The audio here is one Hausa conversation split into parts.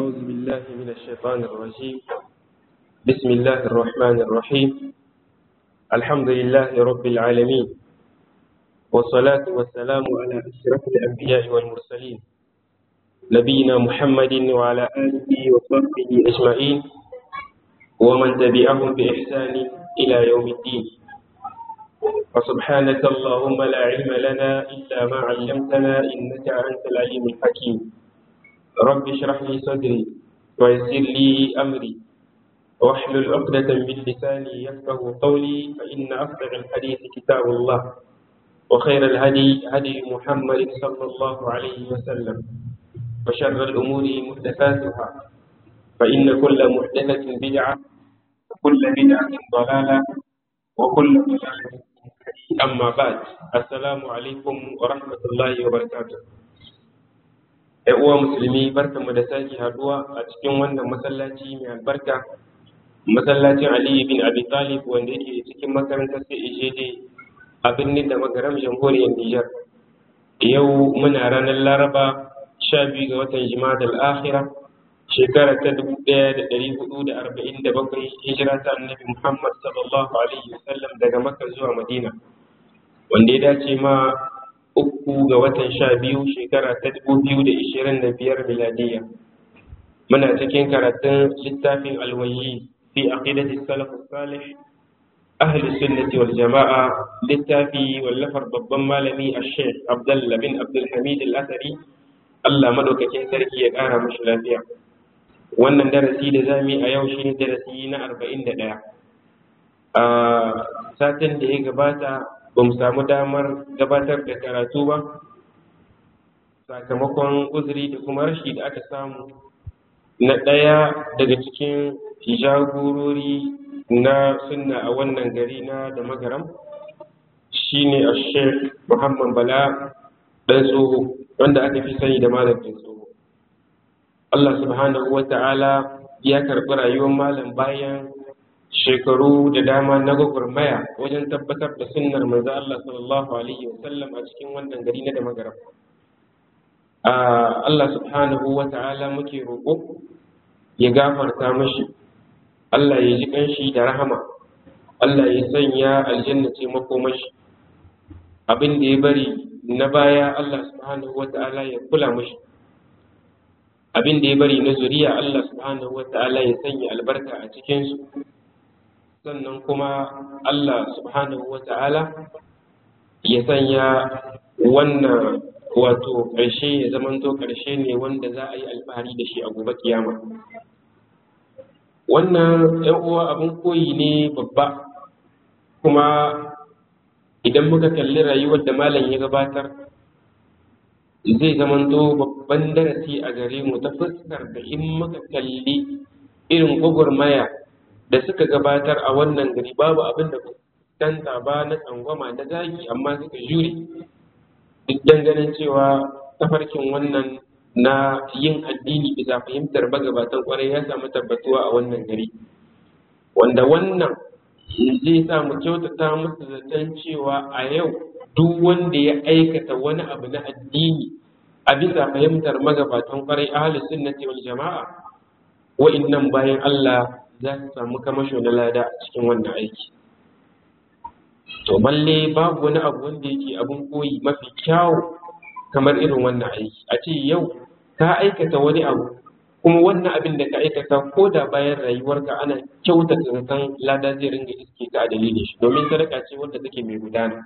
أعوذ بالله من الشيطان الرجيم بسم الله الرحمن الرحيم الحمد لله رب العالمين والصلاة والسلام على أشرف الأنبياء والمرسلين نبينا محمد وعلى آله وصحبه أجمعين ومن تبعهم بإحسان إلى يوم الدين وسبحانك اللهم لا علم لنا إلا ما علمتنا إنك أنت العليم الحكيم رب اشرح لي صدري ويسر لي أمري واحلل عقدة من لساني يفقه قولي فإن أصدق الحديث كتاب الله وخير الهدي هدي محمد صلى الله عليه وسلم وشر الأمور محدثاتها فإن كل محدثة بدعة وكل بدعة ضلالة وكل ضلالة أما بعد السلام عليكم ورحمة الله وبركاته ‘Yan uwa musulmi barkanmu da sake haduwa a cikin wannan masallaci mai albarka masallacin Ali bin Abi Talib wanda yake cikin makarantar CEJD a birnin da magaram jamhuriyar Nijar. Yau muna ranar Laraba sha biyu ga watan Jima'ad al-Akhira shekara ta dubu ɗaya da ɗari hudu da arba'in da bakwai hijira ta annabi Muhammad sallallahu alaihi wasallam daga Makka zuwa Madina wanda ya dace ma uku ga watan sha biyu shekara ta dubu biyu da ishirin da biyar miladiya muna cikin karatun littafin alwayi fi aqidati salaf salih ahli sunnati wal jama'a littafi wallafar babban malami ash-shaykh Abdullah bin Abdul Hamid al-Athari Allah madaukakin sarki ya kara mashi lafiya wannan darasi da zamu yi a yau shine darasi na arba'in da ɗaya a satin da ya gabata ba mu samu damar gabatar da karatu ba sakamakon uzuri da kuma rashi da aka samu na ɗaya daga cikin jagorori na sunna a wannan gari na da magaram shine a sheikh muhammad bala ɗan tsoho wanda aka fi sani da malam ɗan tsoho allah subhanahu wa ta'ala ya karɓi rayuwar malam bayan shekaru da dama na gwagwarmaya wajen tabbatar da sunnar manzo Allah sallallahu alaihi wa sallam a cikin wannan gari na da magaram. Allah subhanahu wa ta'ala muke roƙo ya gafarta mashi, Allah ya ji kanshi da rahama, Allah ya sanya aljanna ce makomashi. Abin da ya bari na baya Allah subhanahu wa ta'ala ya kula mashi. Abin da ya bari na zuriya Allah subhanahu wa ta'ala ya sanya albarka a cikinsu. sannan kuma Allah subhanahu wa ta'ala ya sanya wannan wato ƙarshe ya zamanto ƙarshe ne wanda za a yi alfahari da shi a gobe kiyama wannan ‘yan uwa abin koyi ne babba kuma idan muka kalli rayuwar da malam ya gabatar zai zamanto babban darasi a gare mu ta fuskar da in muka kalli irin gwagwarmaya da suka gabatar a wannan gari babu abin da danta ba na tsangwama na zagi amma suka jure duk ganin cewa tafarkin wannan na yin addini bisa fahimtar magabatan kwarai ya samu tabbatuwa a wannan gari wanda wannan zai sa mu kyautata musu zaton cewa a yau duk wanda ya aikata wani abu na addini a bisa fahimtar magabatan kwarai ahalus sunnati wal jama'a wa'innan bayan Allah za su samu kamasho na lada a cikin wannan aiki to balle babu wani abu wanda yake abin koyi mafi kyawu kamar irin wannan aiki a ce yau ka aikata wani abu kuma wannan abin da ka aikata ko da bayan rayuwarka ana kyautata zaton lada zai ringa iske ka a dalilin shi domin sadaka ce wanda take mai gudana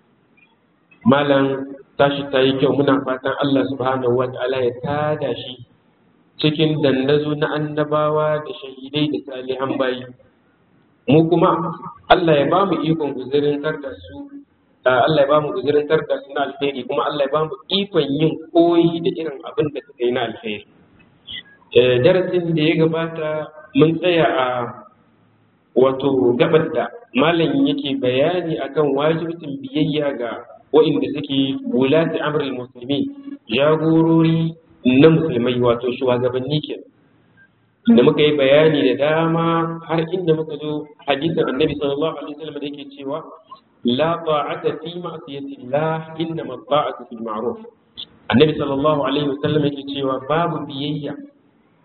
malam tashi ta yi kyau muna fatan Allah subhanahu wa ta'ala ya tada shi cikin dandazo na annabawa da shahidai da salihan bayi mu kuma Allah ya ba mu ikon guzurin da su Allah ya ba mu guzurin da su na alheri kuma Allah ya ba mu ikon yin koyi da irin abin da suka yi na alheri darasin da ya gabata mun tsaya a wato gabar da malam yake bayani akan wajibcin biyayya ga wa'inda suke wulati amrul musulmi jagorori na musulmai wato shugabanni ke da muka yi bayani da dama har inda muka zo hadisin annabi sallallahu alaihi wasallam da yake cewa la ta'ata fi ma'siyati Allah inna ma ta'atu fil ma'ruf annabi sallallahu alaihi wasallam yake cewa babu biyayya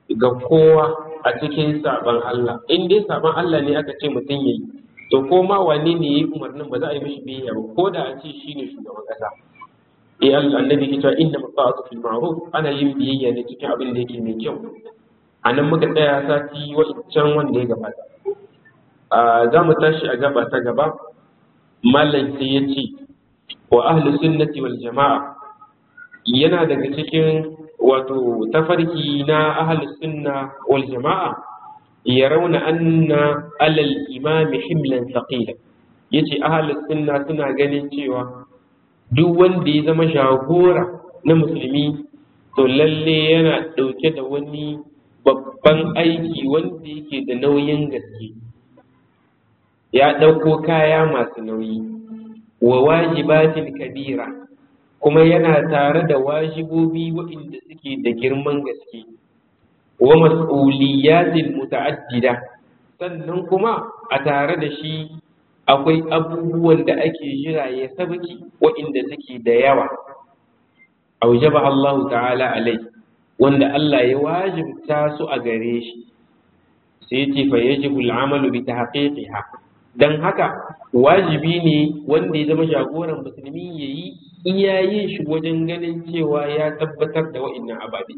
ga kowa a cikin saban Allah in dai saban Allah ne aka ce mutum yayi to ko ma wane ne yayi umarnin ba za a yi mishi biyayya ba ko da a ce shine shugaban kasa eh Allah annabi ke cewa inna ma'atu fil ma'ruf ana yin biyayya ne cikin abin da yake mai kyau a nan muka tsaya sati wa'incan wanda ya gabata za mu tashi a gaba ta gaba malam sai ya ce wa ahli sunnati wal jama'a yana daga cikin wato tafarki na ahli sunna wal jama'a ya rauna anna alal imami himlan thaqila yace ahli sunna suna ganin cewa duk wanda ya zama jagora na musulmi to lalle yana ɗauke da wani babban aiki wanda yake da nauyin gaske ya ɗauko kaya masu nauyi wa wajibatin kabira kuma yana tare da wajibobi waɗanda suke da girman gaske wa mas'uliyatin muta'addida sannan kuma a tare da shi akwai abubuwan da ake jira ya sabaki waɗanda suke da yawa aujaba Allah ta'ala alai wanda Allah ya wajibta su a gare shi sai ce fa yajibu al'amalu bi tahqiqiha dan haka wajibi ne wanda ya zama jagoran musulmi yayi iyayen shi wajen ganin cewa ya tabbatar da wa'annan ababe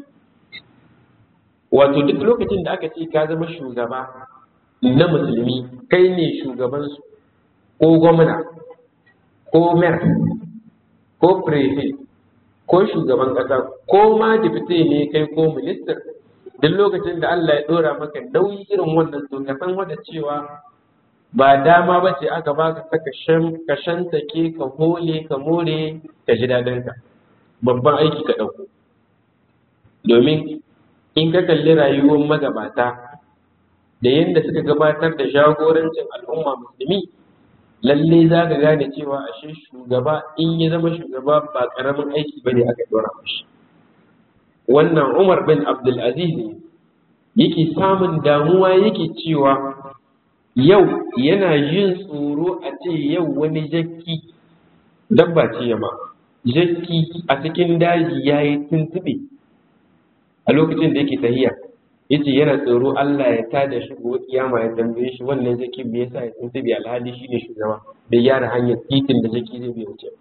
wato duk lokacin da aka ce ka zama shugaba na musulmi kai ne shugabansu ko gwamna ko mayor ko prefect ko shugaban ƙasa ko ma dipite ne kai ko minister duk lokacin da Allah ya ɗora maka nauyi irin wannan to ka san wanda cewa ba dama ba ce aka baka ta ka shantake ka hole ka more ka ji daɗinka babban aiki ka ɗauko domin in ka kalli rayuwar magabata da yadda suka gabatar da jagorancin al'umma musulmi lalle za ka gane cewa ashe shugaba in ya zama shugaba ba karamin aiki ba ne aka dora mashi wannan umar bin abdulaziz ne yake samun damuwa yake cewa yau yana jin tsoro a ce yau wani jakki dabba ce yama jakki a cikin daji ya yi tuntuɓe a lokacin da yake tahiya yace yana tsoro Allah ya tada shi gobe kiyama ya tambaye shi wannan zaki me yasa ya tuntubi alhali shine shugaba da gyara hanyar titin da zaki zai bi wuce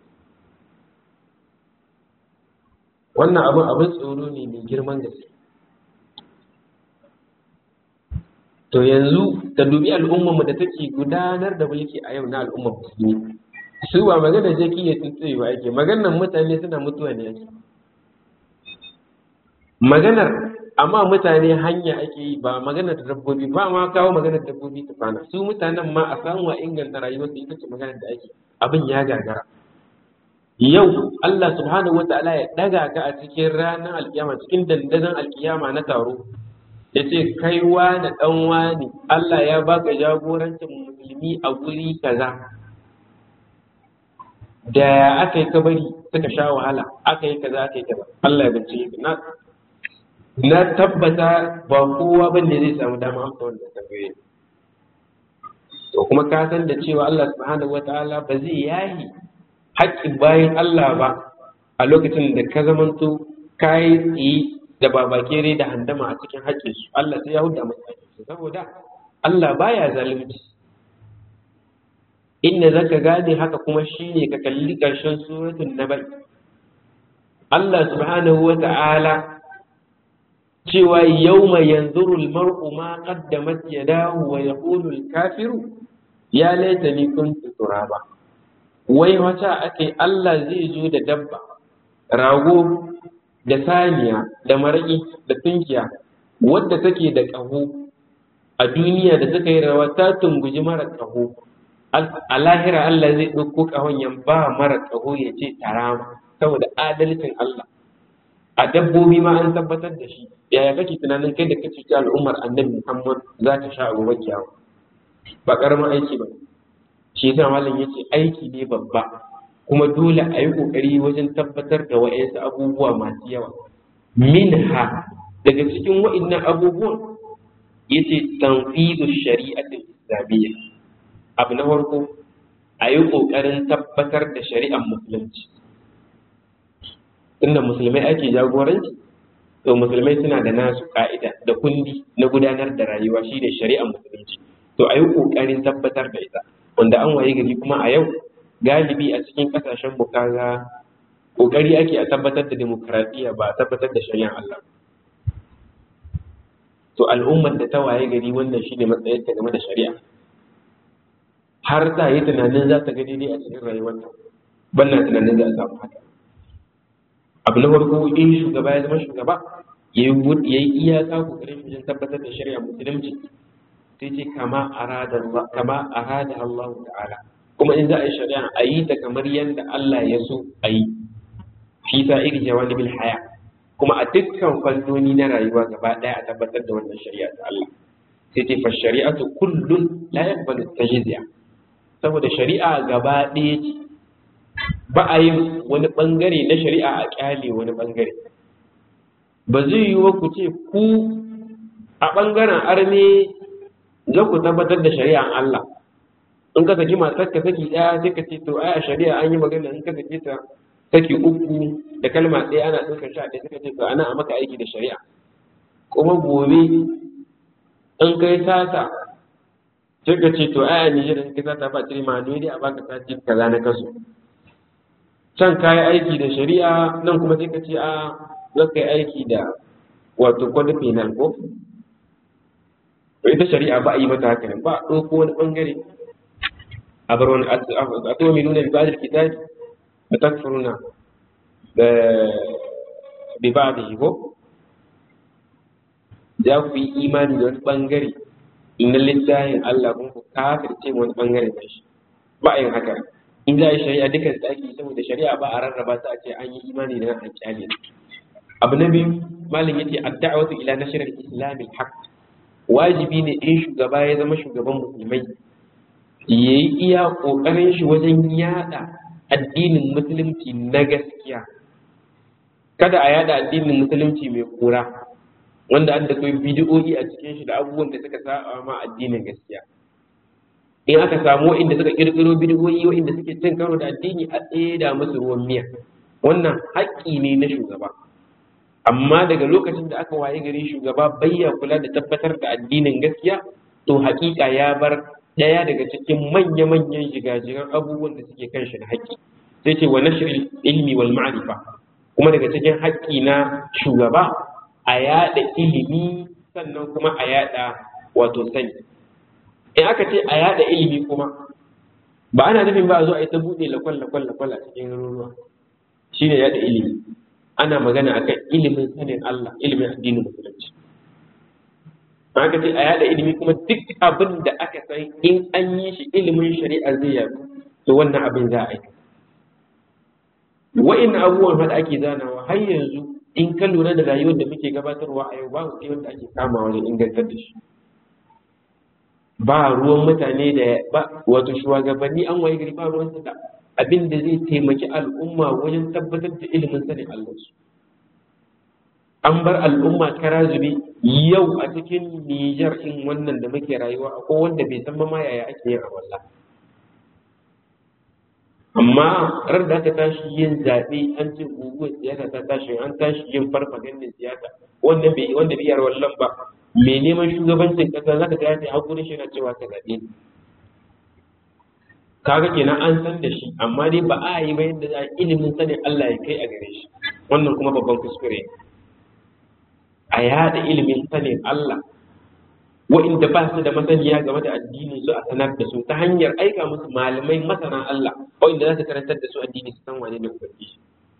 wannan abin abin tsoro ne mai girman gaske to yanzu ka dubi al'ummar mu da take gudanar da mulki a yau na al'ummar musulmi su ba magana jaki ya tuntubi ba ake maganar mutane suna mutuwa ne ake maganar amma mutane hanya ake yi ba maganar dabbobi ba ma kawo maganar dabbobi ta kwana su mutanen ma a samu a inganta rayuwarsu ita ce maganar da ake abin ya gagara yau Allah subhanahu wa ta'ala ya daga ka a cikin ranar alkiyama cikin dandazon alkiyama na taro ya ce kai wani dan wani Allah ya baka jagorancin musulmi a guri kaza da aka yi kabari suka sha wahala aka yi kaza aka yi kaza Allah ya bincike na na tabbata ba kowa ba ne zai samu dama amsa wannan tambaye to kuma ka san da cewa Allah subhanahu wataala ba zai yahi haƙƙin bayan Allah ba a lokacin da ka zamanto ka yi tsaye da babakere da handama a cikin haƙƙin su Allah sai ya huda masa haƙƙin su saboda Allah baya zalunci inda zaka gane haka kuma shine ka kalli ƙarshen suratul nabai Allah subhanahu wataala cewa yauma yanzuru almar'u ma qaddamat yadahu wa yaqulu alkafiru ya laitani kuntu turaba wai wata ake Allah zai zo da dabba rago da saniya da maraki da tunkiya wadda take da ƙaho a duniya da suka yi rawa ta tunguji mara ƙaho a lahira Allah zai ɗauko ƙahon ya ba mara ƙaho ya ce tarama saboda adalcin Allah a dabbobi ma an tabbatar da shi yaya kake tunanin kai da ka cuci al'ummar annabi Muhammad za ta sha abu kiyama ba karamin aiki ba shi yasa malam yace aiki ne babba kuma dole a yi kokari wajen tabbatar da wa'ansu abubuwa masu yawa minha daga cikin wa'annan abubuwan yace tanfidu shari'atul islamiyya abu na farko a yi kokarin tabbatar da shari'ar musulunci tunda musulmai ake jagoranci to to musulmai suna da nasu ka'ida da kundi na gudanar da rayuwa shi ne shari'ar musulunci to a yi ƙoƙarin tabbatar da ita wanda an waye gari kuma a yau galibi a cikin ƙasashen mu kaga ƙoƙari ake a tabbatar da demokaradiyya ba a tabbatar da shari'ar Allah to al'ummar da ta waye gari wannan shine matsayinta game da shari'a har ta yi tunanin za ta ga daidai a cikin rayuwarta banna tunanin za a samu haka abu na farko in shugaba ya zama shugaba ya yi iyaka kokarin wajen tabbatar da shari'a musulunci sai ce kama arada kama arada Allah ta'ala kuma in za a yi shari'a a yi ta kamar yadda Allah ya so a yi fi sa'iri jawanibil haya kuma a dukkan fannoni na rayuwa gaba ɗaya a tabbatar da wannan shari'a ta Allah sai ce fa shari'atu kullun la yaqbalu tajziya saboda shari'a gaba ɗaya ce ba a yin wani ɓangare na shari'a a ƙyale wani ɓangare ba zai yi wa ku ce ku a ɓangaren arme za ku tabbatar da shari'an Allah in ka saki matar ka saki ɗaya sai ka ce to ai a shari'a an yi magana in ka saki ta saki uku da kalma ɗaya ana ɗaukar sha ɗaya suka ce to ana a maka aiki da shari'a kuma gobe in kai sata sai ka ce to ai a Nijar in kai sata ba tiri ma dai a baka sati kaza na kaso can ka yi aiki da shari'a nan kuma sai ka ce a za ka yi aiki da wato kwada penal ko ita shari'a ba a yi mata haka nan ba a ɗauko wani ɓangare a bar wani a to mai nuna bibadar kitabi a takfuruna da bibadar ko za ku yi imani da wani ɓangare na littafin Allah kuma ku kafirce wani ɓangare da shi ba a yin haka in za a yi shari'a dukkan da ake saboda shari'a ba a rarraba ta a ce an yi imani da an kyale abu na biyu malam yace ad-da'watu ila nashr al-islam al-haq wajibi ne in shugaba ya zama shugaban musulmai yayi iya kokarin shi wajen yada addinin musulunci na gaskiya kada a yada addinin musulunci mai kura wanda an da kai bidiyoyi a cikin shi da abubuwan da suka saba ma addinin gaskiya in aka samu inda suka kirkiro bidiyoyi wa'inda suke cin karo da addini a tseda musu ruwan miya wannan haƙƙi ne na shugaba amma daga lokacin da aka waye gari shugaba bayya kula da tabbatar da addinin gaskiya to haƙiƙa ya bar ɗaya daga cikin manya-manyan jigajigan abubuwan da suke kan shi na haƙƙi sai ce wa nashr ilmi wal ma'rifa kuma daga cikin haƙƙi na shugaba a yaɗa ilimi sannan kuma a yaɗa wato sani in aka ce a yada ilimi kuma ba ana nufin ba a zo a yi ta buɗe lakwal lakwal lakwal a cikin garuruwa shi ne yada ilimi ana magana akan ilimin sanin Allah ilimin addinin musulunci aka ce a yada ilimi kuma duk abin da aka san in an yi shi ilimin shari'a zai yadu to wannan abin za a yi wa'in abubuwan da ake zanawa har yanzu in ka lura da rayuwar da muke gabatarwa a yau babu sai wanda ake kama wajen ingantar da shi ba ruwan mutane da ba wato shugabanni an waye gari ba ruwan da abin da zai taimaki al'umma wajen tabbatar da ilimin sanin Allah su an bar al'umma kara zube yau a cikin Nijar in wannan da muke rayuwa akwai wanda bai san ma yaya ake yin awalla amma ran da aka tashi yin zaɓe an ce guguwar siyasa ta tashi an tashi yin farfagandin siyasa wanda bai wanda bai yar wallan ba mai neman shugabancin kasa zaka ga ya hakuri shi na cewa ka zaɓe ni kaga kenan an san da shi amma dai ba a yi ba yadda za a ilimin sanin Allah ya kai a gare shi wannan kuma babban kuskure a yada ilimin sanin Allah wa'inda ba su da masaniya game da addini su a sanar da su ta hanyar aika musu malamai masana Allah wa'inda za su karantar da su addini su san wane ne ubangiji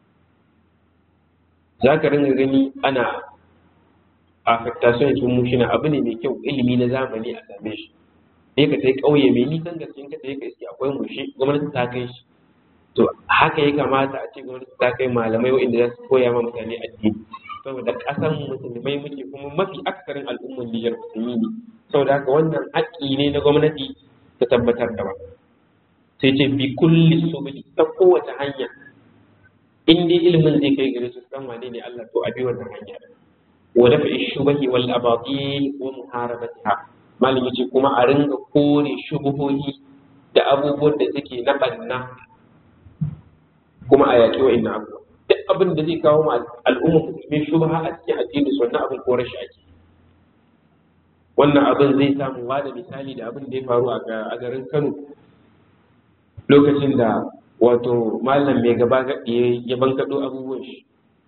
za ka ringa gani ana affectation sun mushina abu ne mai kyau ilimi na zamani a same shi sai ka sai ƙauye mai nisan gaske ka sai ka iske akwai mushe gwamnati ta kai shi to haka ya kamata a ce gwamnati ta kai malamai wa'inda za su koya ma mutane addini saboda ƙasan musulmai muke kuma mafi aksarin al'ummar Nijar musulmi ne saboda haka wannan haƙƙi ne na gwamnati ta tabbatar da ba sai ce bi kulli subuli ta kowace hanya in dai ilimin zai kai gare su san wane ne Allah to a bi wannan hanya wa dafa shubahi wal abatil wa muharabatiha malam yace kuma a ringa kore shubuhohi da abubuwan da suke na banna kuma a yaƙi wa'annan abubuwa duk abin da zai kawo ma al'umma musulmi shubha a cikin addini su wannan abin ko rashi ake wannan abin zai samu da misali da abin da ya faru a garin Kano lokacin da wato malam mai gaba gaɗi ya bankaɗo abubuwan shi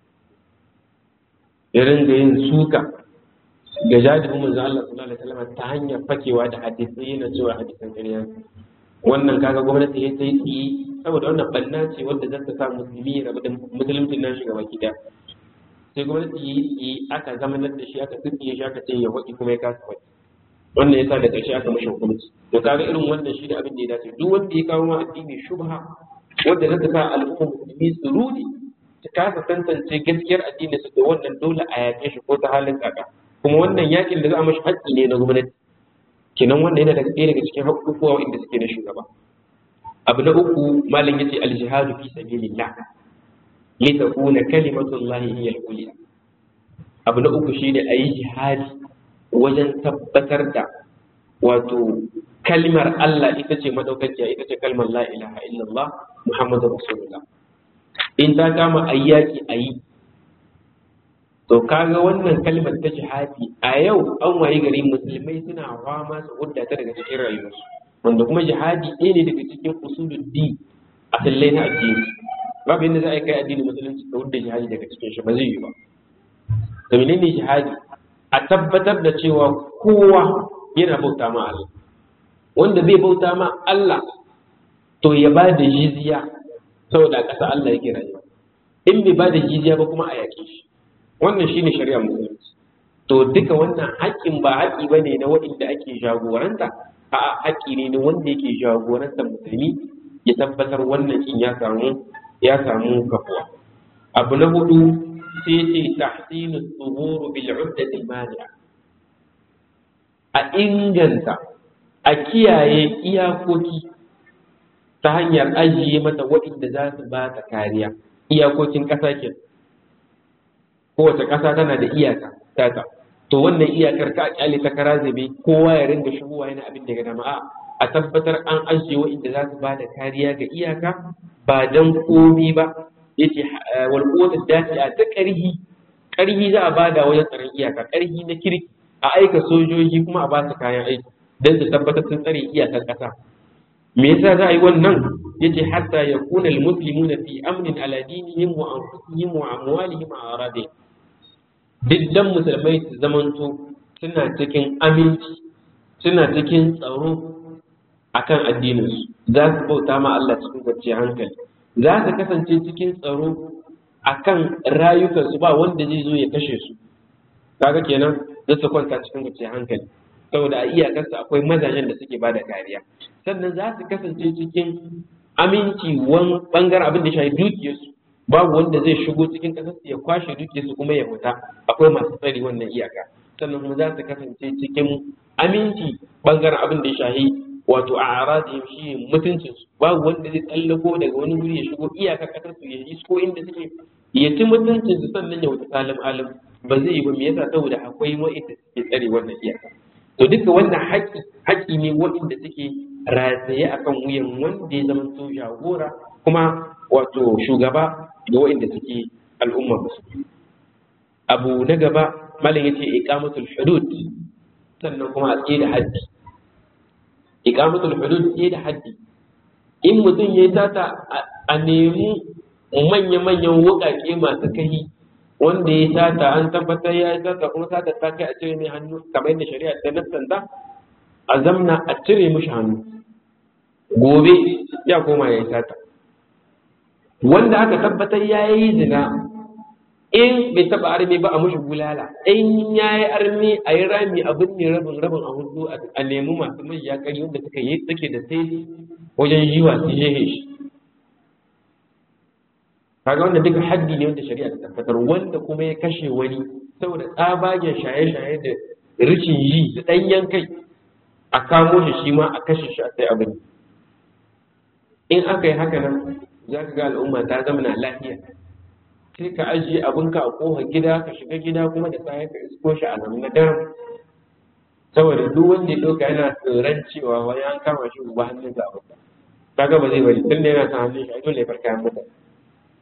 ya ringa yin suka ga jadibin manzo Allah sallallahu alaihi wasallam ta hanyar fakewa da hadisi yana cewa hadisan ƙarya wannan kaga gwamnati ya ta yi saboda wannan banna ce wanda za ta sa musulmi ya rabu da musulunci nan shiga baki da sai gwamnati ya yi aka zamanar da shi aka tsitsiye shi aka ce ya waɗi kuma ya kasa waɗi wannan ya sa da ƙarshe aka mashi hukunci to kaga irin wannan shi da abin da ya dace duk wanda ya kawo ma addini shubha wanda za ta sa al'umma musulmi su rudi ta kasa tantance gaskiyar addini su da wannan dole a yaƙe shi ko ta halin tsaka kuma wannan yakin da za a mashi haƙƙi ne na gwamnati kenan wannan yana daga ɗaya daga cikin haƙƙuƙuwa inda suke na shugaba abu na uku malam yace al-jihadu fi sabilillah li takuna kalimatullahi hiya al-ulya abu na uku shine ayi jihadi wajen tabbatar da wato kalmar Allah ita ce madaukakiya ita ce kalmar la ilaha illallah muhammadu rasulullah in ta kama ayyaki ayi to kaga wannan kalmar ta jihadi a yau an wayi gari musulmai suna fama su hudda ta daga cikin rayuwarsu wanda kuma jihadi ɗaya ne daga cikin usulul di a sallai na addini babu yadda za a yi kai addini musulunci ka hudda jihadi daga cikin shi ba zai yi ba to menene jihadi a tabbatar da cewa kowa yana bauta ma Allah wanda zai bauta ma Allah to ya ba da jizya saboda a ƙasa Allah yake rayuwa in bai ba da jizya ba kuma a yaƙe shi wannan shine shari'ar musulunci to duka wannan haƙƙin ba haƙƙi bane na waɗanda ake jagoranta a haƙƙi ne na wanda yake jagorantar musulmi ya tabbatar wannan in ya samu ya samu kafuwa abu na hudu sai ce tahsinu tsuhuru bil uddati mani'a a inganta a kiyaye iyakoki ta hanyar ajiye mata waɗanda za su ba ta kariya iyakokin ƙasa ke kowace ƙasa tana da iyaka tata to wannan iyakar ka kyale ta kara zabe kowa ya ringa shigowa yana abin da ga jama'a a tabbatar an ajiye waɗanda za su ba da kariya ga iyaka ba dan komi ba yace wal quwwatu dafi'a ta ƙarhi ƙarhi za a bada wajen tsaron iyaka ƙarhi na kirki a aika sojoji kuma a ba su kayan aiki don su tabbatar sun tsare iyakar ƙasa me yasa za a yi wannan yace hatta yakuna almuslimuna fi amnin ala dinihim wa anfusihim wa amwalihim wa aradihim diddan musulmai su zamanto suna cikin aminci suna cikin tsaro akan addininsu za su bauta ma Allah cikin kwanciyar hankali za su kasance cikin tsaro akan rayukansu ba wanda zai zo ya kashe su kaga kenan za su kwanta cikin kwanciyar hankali saboda a iyakarsu akwai mazajen da suke bada kariya sannan za su kasance cikin aminci wani bangaren abin da ya shafi dukiyarsu babu wanda zai shigo cikin ƙasar ya kwashe dukiyarsu kuma ya fita akwai masu tsari wannan iyaka sannan kuma za su kasance cikin aminci bangaren abin da ya shafi wato a aradihim shi mutuncin su babu wanda zai tsallako daga wani wuri ya shigo iyakar ƙasar su ya isko inda suke ya ci mutuncin su sannan ya wuce salim alim ba zai yi ba me yasa saboda akwai wa'inda suke tsare wannan iyaka to duka wannan haƙƙi haƙƙi ne waɗanda suke rataye akan wuyan wanda ya zama to jagora kuma wato shugaba ga waɗanda suke al'umma musulmi abu na gaba malam yace iqamatul hudud sannan kuma a tsaye da haddi iqamatul hudud tsaye da haddi in mutum ya tata a nemi manya-manyan wuƙaƙe masu kahi wanda ya sata an tabbatar ya sata kuma sata ta kai a cire mai hannu kamar yadda shari'a ta nassanta a zamna a cire mishi hannu gobe ya koma ya yi sata wanda aka tabbatar ya yi zina in bai taba armi ba a mushi bulala in ya yi armi a yi rami a binne rabin rabin a hudu a nemi masu mai yakari wanda suka yi suke da sai wajen yiwa su jehe shi kaga wanda duka haddi ne wanda shari'a ta tabbatar wanda kuma ya kashe wani saboda tsabagen shaye-shaye da rishin yi da ɗanyen kai a kamo shi shi ma a kashe shi a sai abin in aka yi haka nan za ka ga al'umma ta zama na lafiya sai ka ajiye abinka a ƙofar gida ka shiga gida kuma da sa ka isko shi a nan na daren saboda duk wanda ya ɗauka yana tsoron cewa wani an kama shi ba hannun sa abin kaga ba zai bari tun da yana sa hannun shi a dole ya farka mutane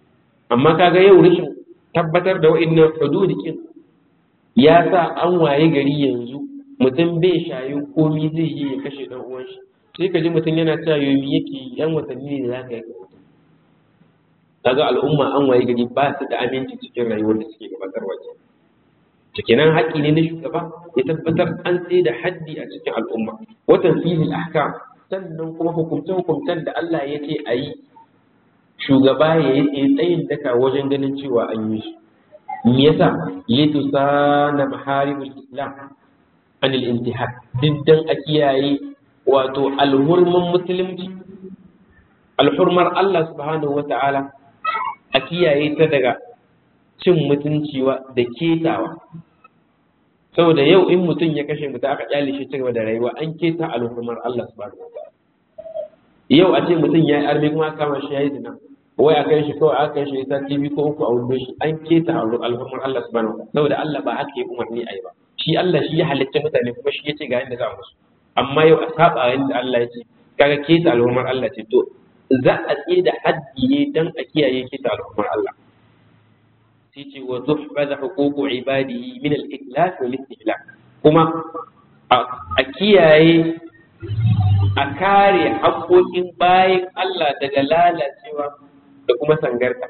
amma kaga yau rashin tabbatar da wa'annan hududikin ya sa an waye gari yanzu mutum bai shayin komi zai yi ya kashe dan uwan shi sai ka ji mutum yana cewa yomi yake yan watanni ne za ka yi kaga al'umma an waye gari ba su da aminci cikin rayuwar da suke gabatarwa ke cikinan haƙƙi ne na shugaba ya tabbatar an tsaye da haddi a cikin al'umma watan fili ahkam sannan kuma hukumce hukumcen da Allah ya ce a yi shugaba ya yi tsayin daka wajen ganin cewa an yi shi me yasa litusana maharibul islam an al-intihar diddan a kiyaye wato alhurman musulunci alhurmar Allah subhanahu wata'ala a kiyaye ta daga cin mutunci da ketawa saboda yau in mutum ya kashe mutum aka kyale shi cigaba da rayuwa an keta alhurmar Allah subhanahu wata'ala yau a ce mutum ya yi armi kuma aka kama shi ya yi zina wai a kai shi kawai aka kai shi ta TV ko uku a wurin shi an keta alhurmar Allah subhanahu wata'ala saboda Allah ba haka ya umarni a yi ba shi Allah shi ya halicce mutane kuma shi ya ce ga yadda za a musu amma yau a saba yadda Allah ya ce kaga keta alhurmar Allah ce to za a tsaye da haddi ne dan a kiyaye keta alhurmar Allah sai ce wa tuhfaza huququ ibadihi min al-itlaf wal istihlak kuma a kiyaye a kare haƙoƙin bayan Allah daga lalacewa da kuma sangarta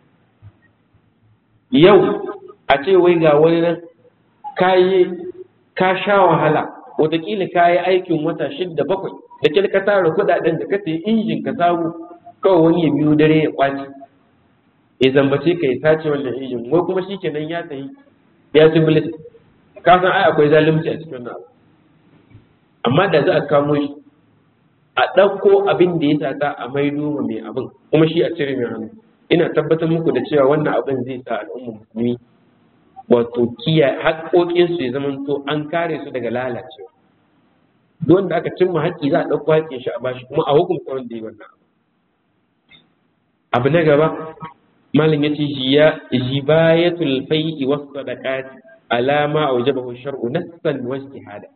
yau a ce wai ga wani nan kayi ka sha wahala wataƙila ka yi aikin wata shidda bakwai da kyal ka tara kuɗaɗen da ka sayi injin ka samu kawai wani ya biyo dare ya kwaci ya zambace ka ya sace wannan injin wai kuma shi kenan ya sayi ya ci bilis ka san ai akwai zalunci a cikin wannan abu amma da za a kamo shi a ɗauko abin da ya sata a maido ma mai abin kuma shi a cire mai hannu ina tabbatar muku da cewa wannan abin zai sa al'ummar musulmi wato kiyaye haƙoƙinsu ya zama to an kare su daga lalacewa duk wanda aka cimma haƙƙi za a ɗauko haƙƙin shi a bashi kuma a hukunta wanda ya wannan abu na gaba malam yace jiya jibayatul fai'i was sadaqat alama aujabahu shar'u nassan wa ijtihada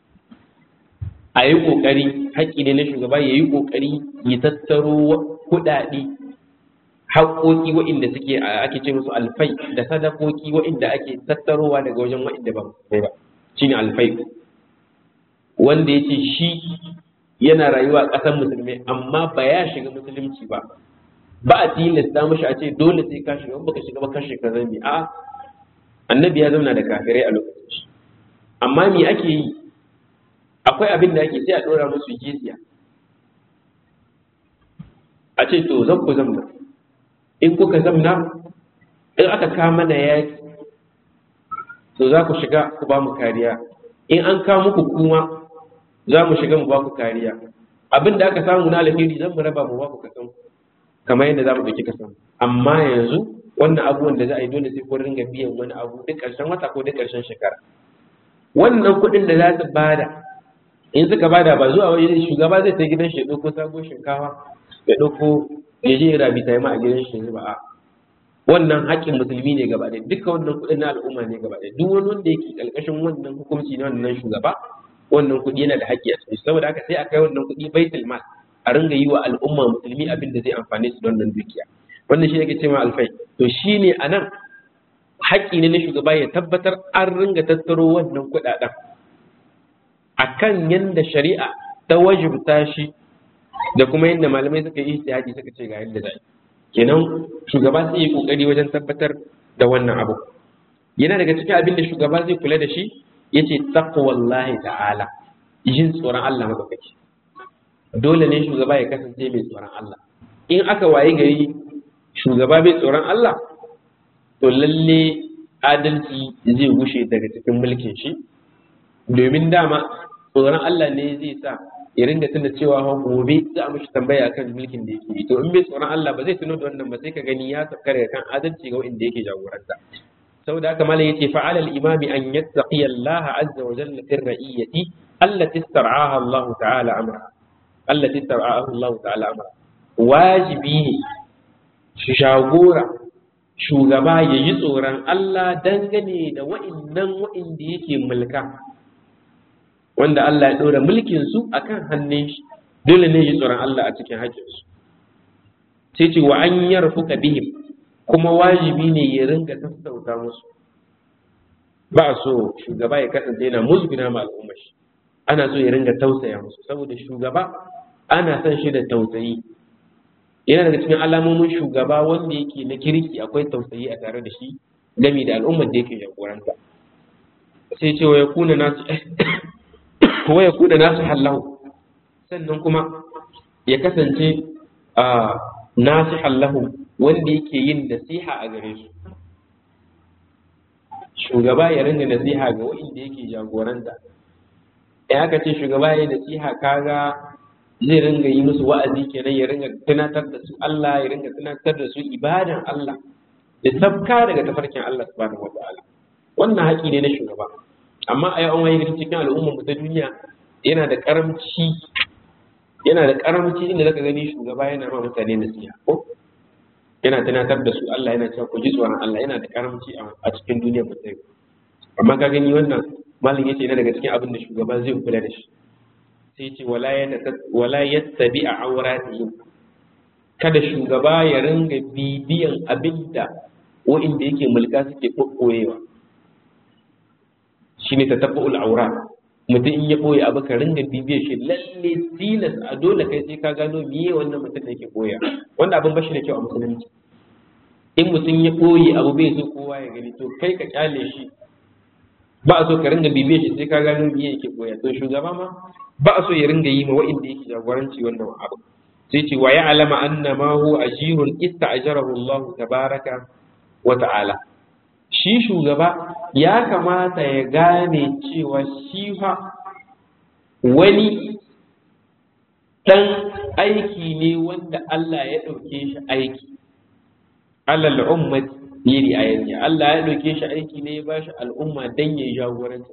a yi ƙoƙari haƙƙi ne na shugaba ya yi ƙoƙari ya tattaro kuɗaɗe haƙoƙi waɗanda suke ake ce musu alfai da sadakoki waɗanda ake tattarowa daga wajen waɗanda ba sai ba shine alfai wanda ya ce shi yana rayuwa a ƙasar musulmai amma ba ya shiga musulunci ba ba a tilasta mashi a ce dole sai ka shiga baka shiga ba kashe ka zambi a annabi ya zauna da kafirai a lokacin shi amma me ake yi akwai abin da ake sai a ɗora musu jizya a ce to zan ku zamna in kuka zamna in aka kama na yaki to za ku shiga ku ba mu kariya in an kawo muku kuma za mu shiga mu ba ku kariya abin da aka samu na alheri zan mu raba mu ba ku kasan kamar yadda za mu ɗauki kasan amma yanzu wannan abubuwan da za a yi dole sai kun ringa biyan wani abu duk ƙarshen wata ko duk ƙarshen shekara wannan kuɗin da za su bada in suka bada ba zuwa wani shugaba zai ta gidan shi ya ɗauko sabon shinkawa ya ɗauko ya je rabi ta ma a gidan shi ba a wannan haƙƙin musulmi ne gaba ɗaya duka wannan kuɗin na al'umma ne gaba ɗaya duk wani wanda yake ƙarƙashin wannan hukunci na wannan shugaba wannan kuɗi yana da haƙƙi a cikin saboda haka sai a kai wannan kuɗi baitul mal a ringa yi wa al'umma musulmi abin da zai amfane su don nan dukiya wannan shi yake cewa alfai to shine anan haƙƙi ne na shugaba ya tabbatar an ringa tattaro wannan kuɗaɗen akan yanda shari'a ta wajibta shi da kuma yadda malamai suka yi ijtihadi suka ce ga yadda za kenan shugaba sai yi kokari wajen tabbatar da wannan abu yana daga cikin abin da shugaba zai kula da shi yace taqwallahi ta'ala yin tsoron Allah madaukaki dole ne shugaba ya kasance mai tsoron Allah in aka wayi gari shugaba mai tsoron Allah to lalle adalci zai gushe daga cikin mulkin shi domin dama tsoron Allah ne zai sa ya ringa tunda cewa fa gobe za a mishi tambaya akan mulkin da yake yi to in bai tsoron Allah ba zai tuno da wannan ba sai ka gani ya tafkare kan adalci ga wanda yake jagoranta saboda haka malam yace fa alal imami an yattaqi Allah azza wa jalla fi ra'iyati allati istar'aha Allah ta'ala amra allati istar'aha Allah ta'ala amra wajibi ne shi shagora shugaba ya yi tsoron Allah dangane da wa'innan wa'inda yake mulka wanda Allah ya ɗora mulkin su akan hannun shi dole ne yi tsoron Allah a cikin haƙƙin su sai ce wa an yarfuka bihim kuma wajibi ne ya ringa sassauta musu ba so shugaba ya kasance yana musguna ma al'ummar shi ana so ya ringa tausaya musu saboda shugaba ana son shi da tausayi yana daga cikin alamomin shugaba wanda yake na kirki akwai tausayi a tare da shi gami da al'ummar da yake jagoranta sai ce wa ya kuna nasu wa ya kuna nasu hallahu sannan kuma ya kasance a nasu hallahu wanda yake yin nasiha a gare su shugaba ya ringa nasiha ga wa'inda yake jagoranta ya aka ce shugaba ya nasiha kaga zai ringa yi musu wa'azi kenan ya ringa tunatar da su Allah ya ringa tunatar da su ibadan Allah da sabka daga tafarkin Allah subhanahu wataala wannan haƙi ne na shugaba amma a yau an cikin al'ummar mu ta duniya yana da karamci yana da karamci inda zaka gani shugaba yana ma mutane nasiha ko yana tunatar da su Allah yana cewa ku ji tsoron Allah yana da karamci a cikin duniyar mu ta amma ka gani wannan malam yace yana daga cikin abin da shugaba zai kula da shi sai ce wala yattabi a auratihim kada shugaba ya ringa bibiyan abinda wa'inda yake mulka suke kokoyewa shine tatabbu'ul aura mutum in ya boye abu ka ringa bibiyar shi lalle tilas a dole kai sai ka gano miye wannan mutum da yake koya wanda abin bashi da kyau a musulunci in mutum ya boye abu bai so kowa ya gani to kai ka kyale shi ba a so ka ringa bibiyar shi sai ka gano miye yake koya to shugaba ma ba a so ya ringa yi ma wa'inda yake jagoranci wannan abu sai ce wa ya'lama anna ma huwa ajirun ista'jarahu Allah tabaraka wa ta'ala shi shugaba ya kamata ya gane cewa shi fa wani dan aiki ne wanda Allah ya ɗauke shi aiki alal ummati yiri ayati Allah ya ɗauke shi aiki ne ya bashi al'umma dan ya jagoranci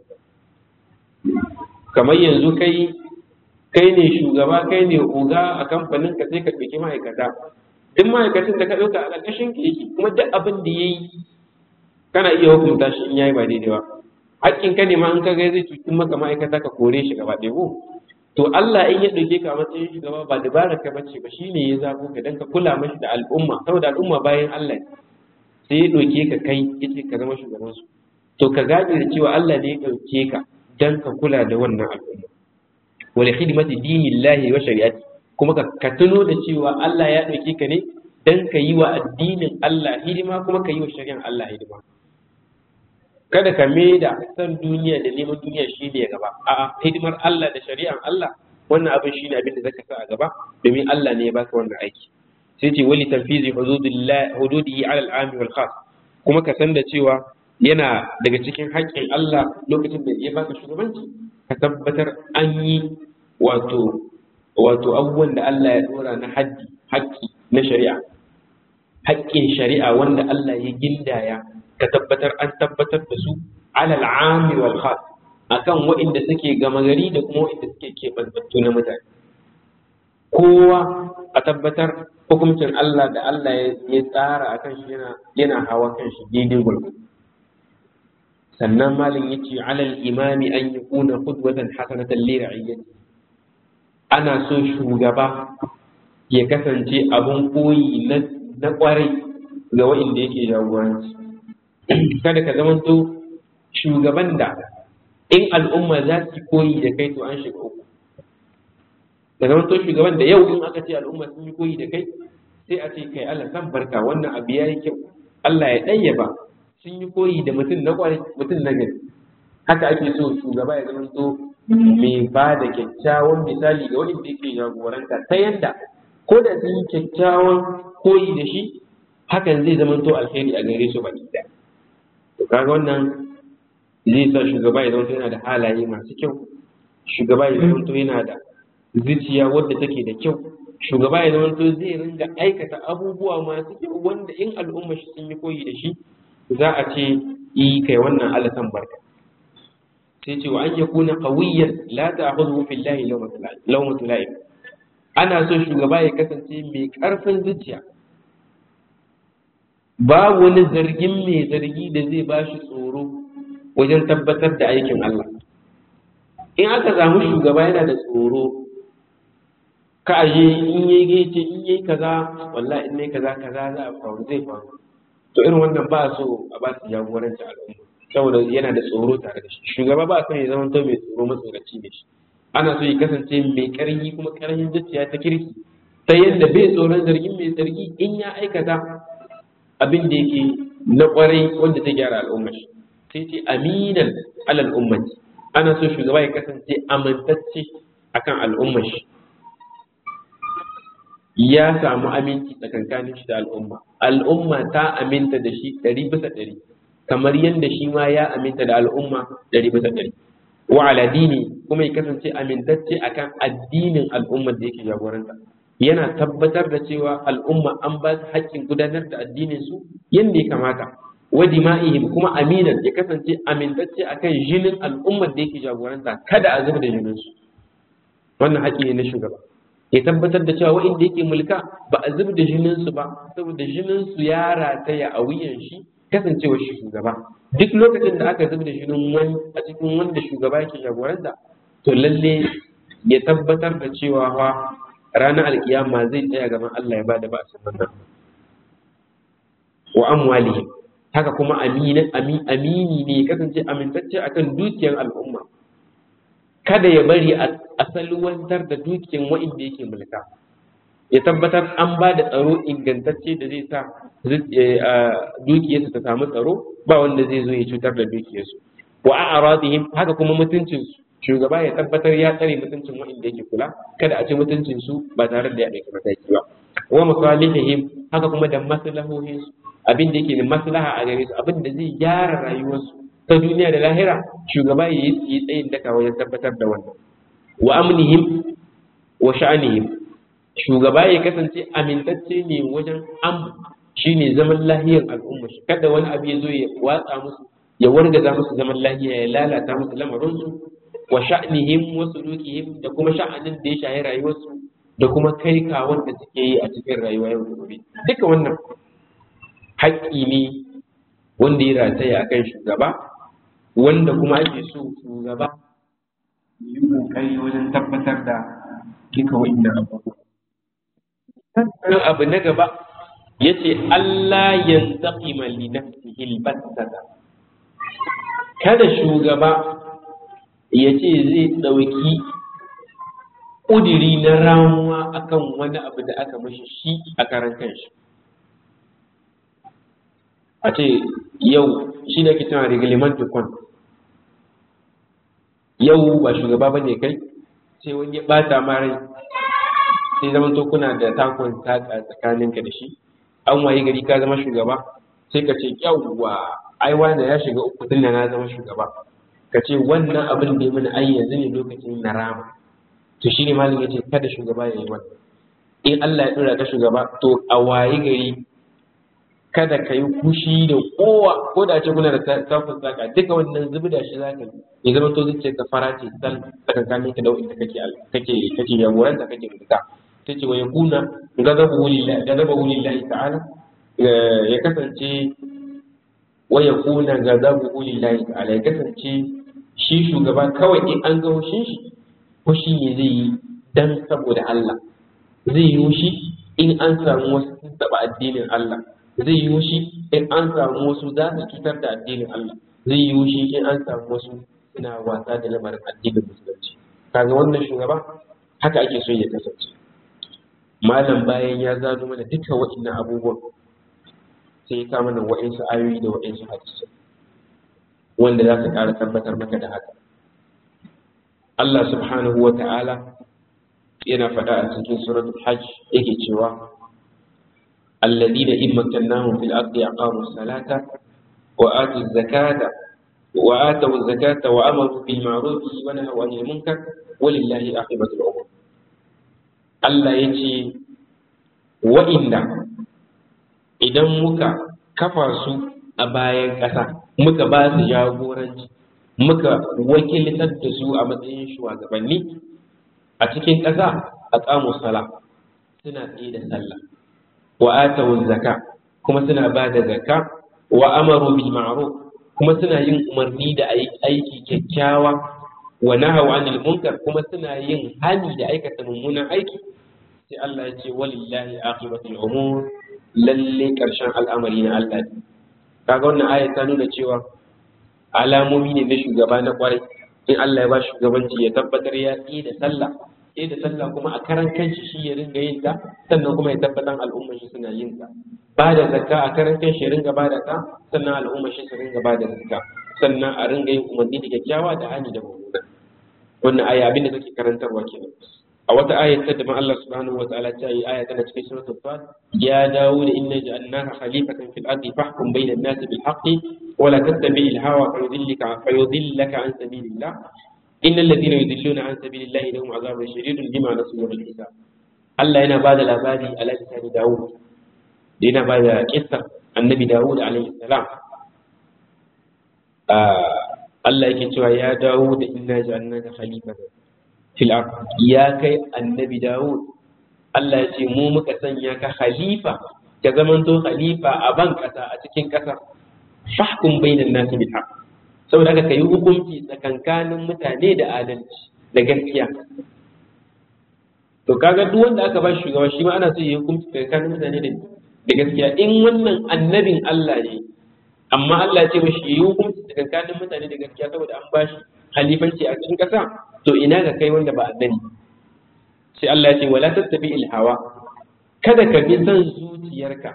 kamar yanzu kai kai ne shugaba kai ne oga a kamfanin ka sai ka ɗauki ma'aikata duk ma'aikacin da ka ɗauka a ƙarƙashin ka yake kuma duk abin da ya yi kana iya hukunta shi in yayi ba daidai ba hakkin ka ne ma in ka ga zai cuci maka ma'aikata ka kore shi gaba ɗaya ko to Allah in ya ɗauke ka a matsayin shugaba ba dabarar ka bace ba shine ya zabo ka dan ka kula mashi da al'umma saboda al'umma bayan Allah sai ya ɗauke ka kai yace ka zama shugaban su to ka gaji da cewa Allah ne ya ɗauke ka dan ka kula da wannan al'umma wal khidmati dinillahi wa shari'ati kuma ka tuno da cewa Allah ya ɗauke ka ne dan ka yi wa addinin Allah hidima kuma ka yi wa shari'an Allah hidima kada ka da san duniya da neman duniya shi ne gaba a hidimar Allah da shari'an Allah wannan abin shi ne abin da zaka sa a gaba domin Allah ne ya baka wannan aiki sai ce wali tanfizi hududihi ala al-ami wal khas kuma ka san da cewa yana daga cikin haƙƙin Allah lokacin da ya baka shugabanci ka tabbatar an yi wato wato abubuwan da Allah ya dora na haddi haƙƙi na shari'a haƙƙin shari'a wanda Allah ya gindaya ka tabbatar an tabbatar da su alal ami wal khas akan waɗanda suke gama gari da kuma waɗanda suke keɓantattu na mutane kowa a tabbatar hukuncin Allah da Allah ya tsara akan shi yana yana hawa kan shi daidai gurgurdu sannan malin yace alal imami an yakuna qudwatan hasanatan li ra'iyyati ana so shugaba ya kasance abun koyi na kwarai ga waɗanda yake jagoranci kada ka zamanto shugaban da in al'umma za su koyi da kai to an shiga uku da zamanto shugaban da yau in aka ce al'umma sun yi koyi da kai sai a ce kai Allah san barka wannan abu ya yi kyau Allah ya ɗayyaba sun yi koyi da mutum na kwarai mutum na gari haka ake so shugaba ya zamanto mai ba da kyakkyawan misali ga wanda yake jagoranta ta yadda ko da sun yi kyakkyawan koyi da shi hakan zai zamanto alheri a gare su baki ɗaya to kaga wannan zai sa shugaba ya zama yana da halaye masu kyau shugaba ya zama yana da zuciya wadda take da kyau shugaba ya zama zai ringa aikata abubuwa masu kyau wanda in al'umma shi sun yi koyi da shi za a ce yi kai wannan alasan barka sai ce wa an yakuna qawiyyan la ta'khudhu fillahi lawmatu la'im ana so shugaba ya kasance mai karfin zuciya babu wani zargin mai zargi da zai ba shi tsoro wajen tabbatar da aikin Allah. In aka samu shugaba yana da tsoro, ka aje in yi gece in yi kaza, wallahi in yi kaza kaza za a faru zai faru. to irin wannan ba so a ba su jagoranci al'umma saboda yana da tsoro tare da shi shugaba ba son ya zama to mai tsoro matsoraci ne shi ana so ya kasance mai ƙarfi kuma ƙarfin zuciya ta kirki ta yadda bai tsoron zargin mai zargi in ya aikata abin da yake na ƙwarai wanda ta gyara al'ummar shi sai ce aminan alal ummati ana so shugaba ya kasance amintacce akan al'ummar shi ya samu aminci tsakankanin shi da al'umma al'umma ta aminta da shi ɗari bisa ɗari kamar yadda shi ma ya aminta da al'umma ɗari bisa ɗari wa ala dini kuma ya kasance amintacce akan addinin al'ummar da yake jagoranta yana tabbatar da cewa al'umma an ba su haƙƙin gudanar da addinin su yadda ya kamata wa dima'ihim kuma aminan ya kasance amintacce akan jinin al'ummar da yake jagoranta kada a zuba da jinin su wannan haƙƙi ne na shugaba ya tabbatar da cewa wa'inda yake mulka ba a zuba da jinin su ba saboda jinin su ya rataya a wuyan shi kasancewar shi shugaba duk lokacin da aka zuba da jinin wani a cikin wanda shugaba yake jagoranta to lalle ya tabbatar da cewa fa ranar alkiyama zai tsaya gaban Allah ya ba da ba'asin wannan wa amwalihim haka kuma amini ne kasance amintacce akan dukiyar al'umma kada ya bari a salwantar da dukiyar wa'inda yake mulka ya tabbatar an ba da tsaro ingantacce da zai sa dukiyarsu ta samu tsaro ba wanda zai zo ya cutar da dukiyarsu wa a'radihim haka kuma mutuncinsu shugaba ya tabbatar ya tsare mutuncin wa'inda yake kula kada a ci mutuncin su ba tare da ya ɗauki mataki ba wa masalihihim haka kuma da maslahohin su abin da yake da maslaha a gare su abin da zai gyara rayuwarsu ta duniya da lahira shugaba ya yi tsayin daka wajen tabbatar da wannan wa amnihim wa sha'anihim shugaba ya kasance amintacce ne wajen am shine zaman lahiyar al'umma shi kada wani abu ya zo ya watsa musu ya wargaza musu zaman lahiya ya lalata musu lamarinsu wa sha'nihim wa sulukihim da kuma sha'anin da ya shahi rayuwarsu da kuma kai kawon da suke yi a cikin rayuwa yau da gobe duka wannan haƙƙi ne wanda ya rataya akan shugaba wanda kuma ake so shugaba yi kokari wajen tabbatar da duka wa'innan abubuwa sannan abu na gaba yace Allah yantaqima li nafsihi al-battata kada shugaba ya ce zai ɗauki ƙudiri na ramuwa akan wani abu da aka mashi shi a karan kanshi a ce yau shi da ke tana reglement de compte yau ba shugaba ba ne kai sai wani ya ɓata ma rai sai zaman to kuna da takon saƙa tsakaninka da shi an waye gari ka zama shugaba sai ka ce yawwa ai wanda ya shiga uku tun da na zama shugaba ka ce wannan abin da ya mana ai yanzu ne lokacin na rama to shine malam yace kada shugaba ya yi wannan in Allah ya dora ka shugaba to a waye gari kada ka yi kushi da kowa ko da ce kuna da tafin saka duka wannan zubi da shi zaka yi ya zama to zuciya ka fara ce sal tsakankanin ka da wanda kake kake kake jagoranta kake mulka tace wa yakuna gadabu lillahi gadabu lillahi ta'ala ya kasance wa yakuna gadabu lillahi ta'ala ya kasance shi shugaba kawai in an ga hushin shi hushi ne zai yi dan saboda Allah zai yi hushi in an samu wasu sun taɓa addinin Allah zai yi hushi in an samu wasu za su cutar da addinin Allah zai yi hushi in an samu wasu suna wasa da lamarin addinin musulunci kaga wannan shugaba haka ake so ya kasance malam bayan ya zano mana duka waɗannan abubuwan sai ya kama mana wa'insu ayoyi da wa'insu hadisai wanda za su ƙara tabbatar maka da haka Allah subhanahu wa ta'ala yana faɗa a cikin suratul hajj yake cewa alladina in makkannahum fil ardi aqamu salata wa atu zakata wa atu zakata wa amaru bil ma'ruf wa nahaw 'anil munkar walillahi aqibatul umur Allah yace wa inda idan muka kafa su a bayan ƙasa muka ba su jagoranci muka wakiltar da su a matsayin shugabanni a cikin ƙasa a ƙamu sala suna tsaye da sallah wa atawu zaka kuma suna ba da zaka wa amaru bil ma'ruf kuma suna yin umarni da aiki kyakkyawa wa nahaw anil munkar kuma suna yin hani da aikata mummunan aiki sai Allah ya ce walillahi aqibatul umur lalle karshen al'amari na Allah kaga wannan ayat ta nuna cewa alamomi ne na shugaba na kwarai in Allah ya ba shugabanci ya tabbatar ya tsaye da sallah tsaye da sallah kuma a karan kanshi shi ya ringa yin ta sannan kuma ya tabbatar al'ummar shi suna yin ta ba da zakka a karan kanshi ya ringa ba da ta sannan al'ummar shi su ringa ba da zakka sannan a ringa yin umarni da kyakkyawa da hani da mummuna wannan aya abin da take karantarwa kenan a wata ayat ta daban Allah subhanahu wataala ta yi aya tana cikin suratul fat ya dawo da inna ja'alnaka khalifatan fil ardi fahkum bayna an-nasi bil haqqi wa la tattabi'il hawa fayudillaka fayudillaka an sabilillah innal ladhina yudilluna an sabilillahi lahum azabun shadidun bima nasu yawmal hisab Allah yana bada labari a lisani Dawud da yana bada kissa annabi Dawud alaihi salam Allah yake cewa ya dawo da inna ja'alnaka khalifatan fil ard ya kai annabi Dawud Allah ya ce mu muka sanya ka khalifa ka zamanto khalifa a ban kasa a cikin kasa fahkum bainan nasi bil haqq saboda haka kai hukunci tsakankanin mutane da adalci da gaskiya to kaga duk wanda aka ba shugaba shi ma ana so ya hukunci tsakankanin mutane da gaskiya in wannan annabin Allah ne amma Allah ya ce mashi yi hukunci tsakankanin mutane da gaskiya saboda an ba shi halifanci a cikin ƙasa to ina ga kai wanda ba annabi sai Allah ya ce wala tattabi ilhawa kada ka bi son zuciyarka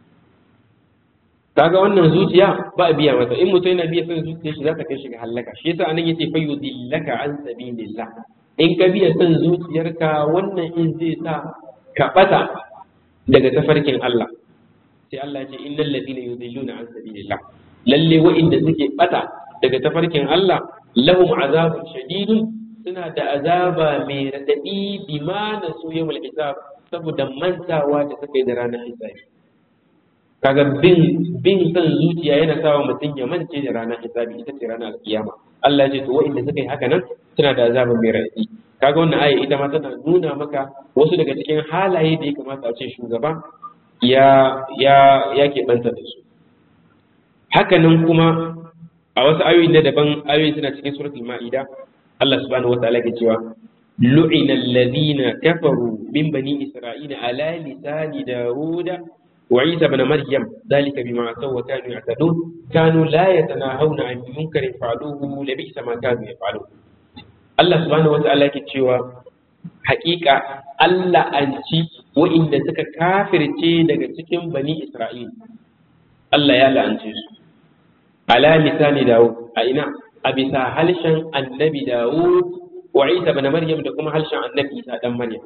kaga wannan zuciya ba a biya masa in mutum yana biya son zuciyar shi za ta kai shi ga halaka shi yasa anan yace fayyudillaka an sabilillah in ka biya son zuciyarka wannan in zai sa ka bata daga tafarkin Allah sai Allah ya ce innal ladina yudilluna an sabilillah lalle wa'inda suke bata daga tafarkin Allah lahum azabun shadidun suna da azaba mai radadi bima nasu yawmul hisab saboda mantawa da suka yi da ranar hisabi kaga bin bin san zuciya yana sawa mutum ya mance da ranar hisabi ita ce ranar alkiyama Allah ya ce to wa'inda suka yi haka nan suna da azaba mai radadi kaga wannan aya ita ma tana nuna maka wasu daga cikin halaye da ya kamata a ce shugaba ya ya ya keɓanta da su hakanan kuma a wasu ayoyi na daban ayoyi suna cikin suratul ma'ida Allah subhanahu wataala ke cewa lu'ina alladhina kafaru min bani isra'ila ala lisani dawuda wa isa ibn maryam dhalika bima asaw wa kanu ya'tadun kanu la yatanahawna 'an munkarin fa'aluhu la bi'sa ma kanu yaf'alun Allah subhanahu wataala ke cewa haƙiƙa Allah an ci wa'inda suka kafirce daga cikin bani Isra'il Allah ya la'ance su ala misali Dawud a ina a bisa halshen annabi Dawud wa Isa bana Maryam da kuma halshen annabi Isa dan Maryam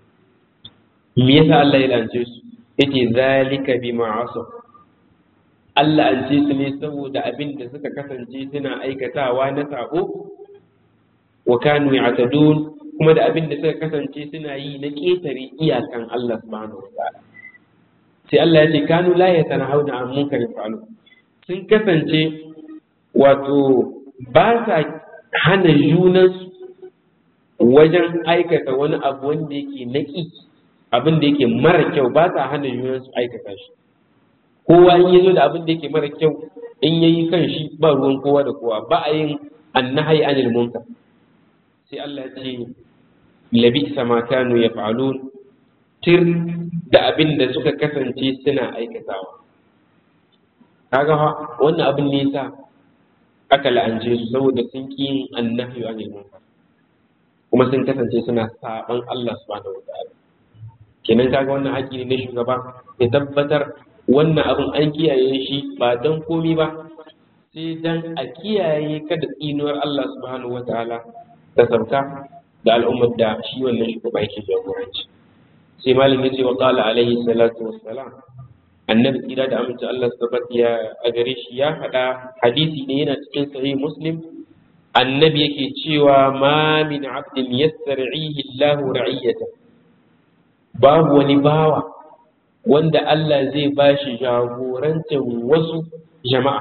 me yasa Allah ya la'ance su yace zalika bima asaw Allah an ce su ne saboda abin da suka kasance suna aikatawa na sabo wa kanu ya'tadun kuma da abin da suka kasance suna yi na ƙetare iyakan Allah subhanahu wa ta'ala sai Allah ya ce kanu la yatanahawna an munkarin fa'alu sun kasance wato ba sa hana junansu wajen aikata wani abu wanda yake naki abin da yake mara kyau ba sa hana junansu aikata shi kowa in yazo da abin da yake mara kyau in yayi kan shi ba ruwan kowa da kowa ba a yin annahi anil munkar sai Allah ya ce labi sama kanu ya fa'alun tir da abin da suka kasance suna aikatawa kaga wannan abin ne yasa aka la'ance su saboda sun ƙi yin annahi wa munkar kuma sun kasance suna saban Allah subhanahu wa ta'ala kenan kaga wannan haƙƙi ne na shugaba ya tabbatar wannan abin an kiyaye shi ba don komi ba sai dan a kiyaye kada tsinuwar Allah subhanahu wa ta'ala ta sauka da al'ummar da shi wannan shugaba yake jagoranci sai malam ya ce wa qala alaihi salatu wassalam annabi tsira da aminci Allah subhanahu ya a gare shi ya faɗa hadisi ne yana cikin sahih muslim annabi yake cewa ma min abdin yastar'ihi Allahu ra'iyata babu wani bawa wanda Allah zai bashi jagorancin wasu jama'a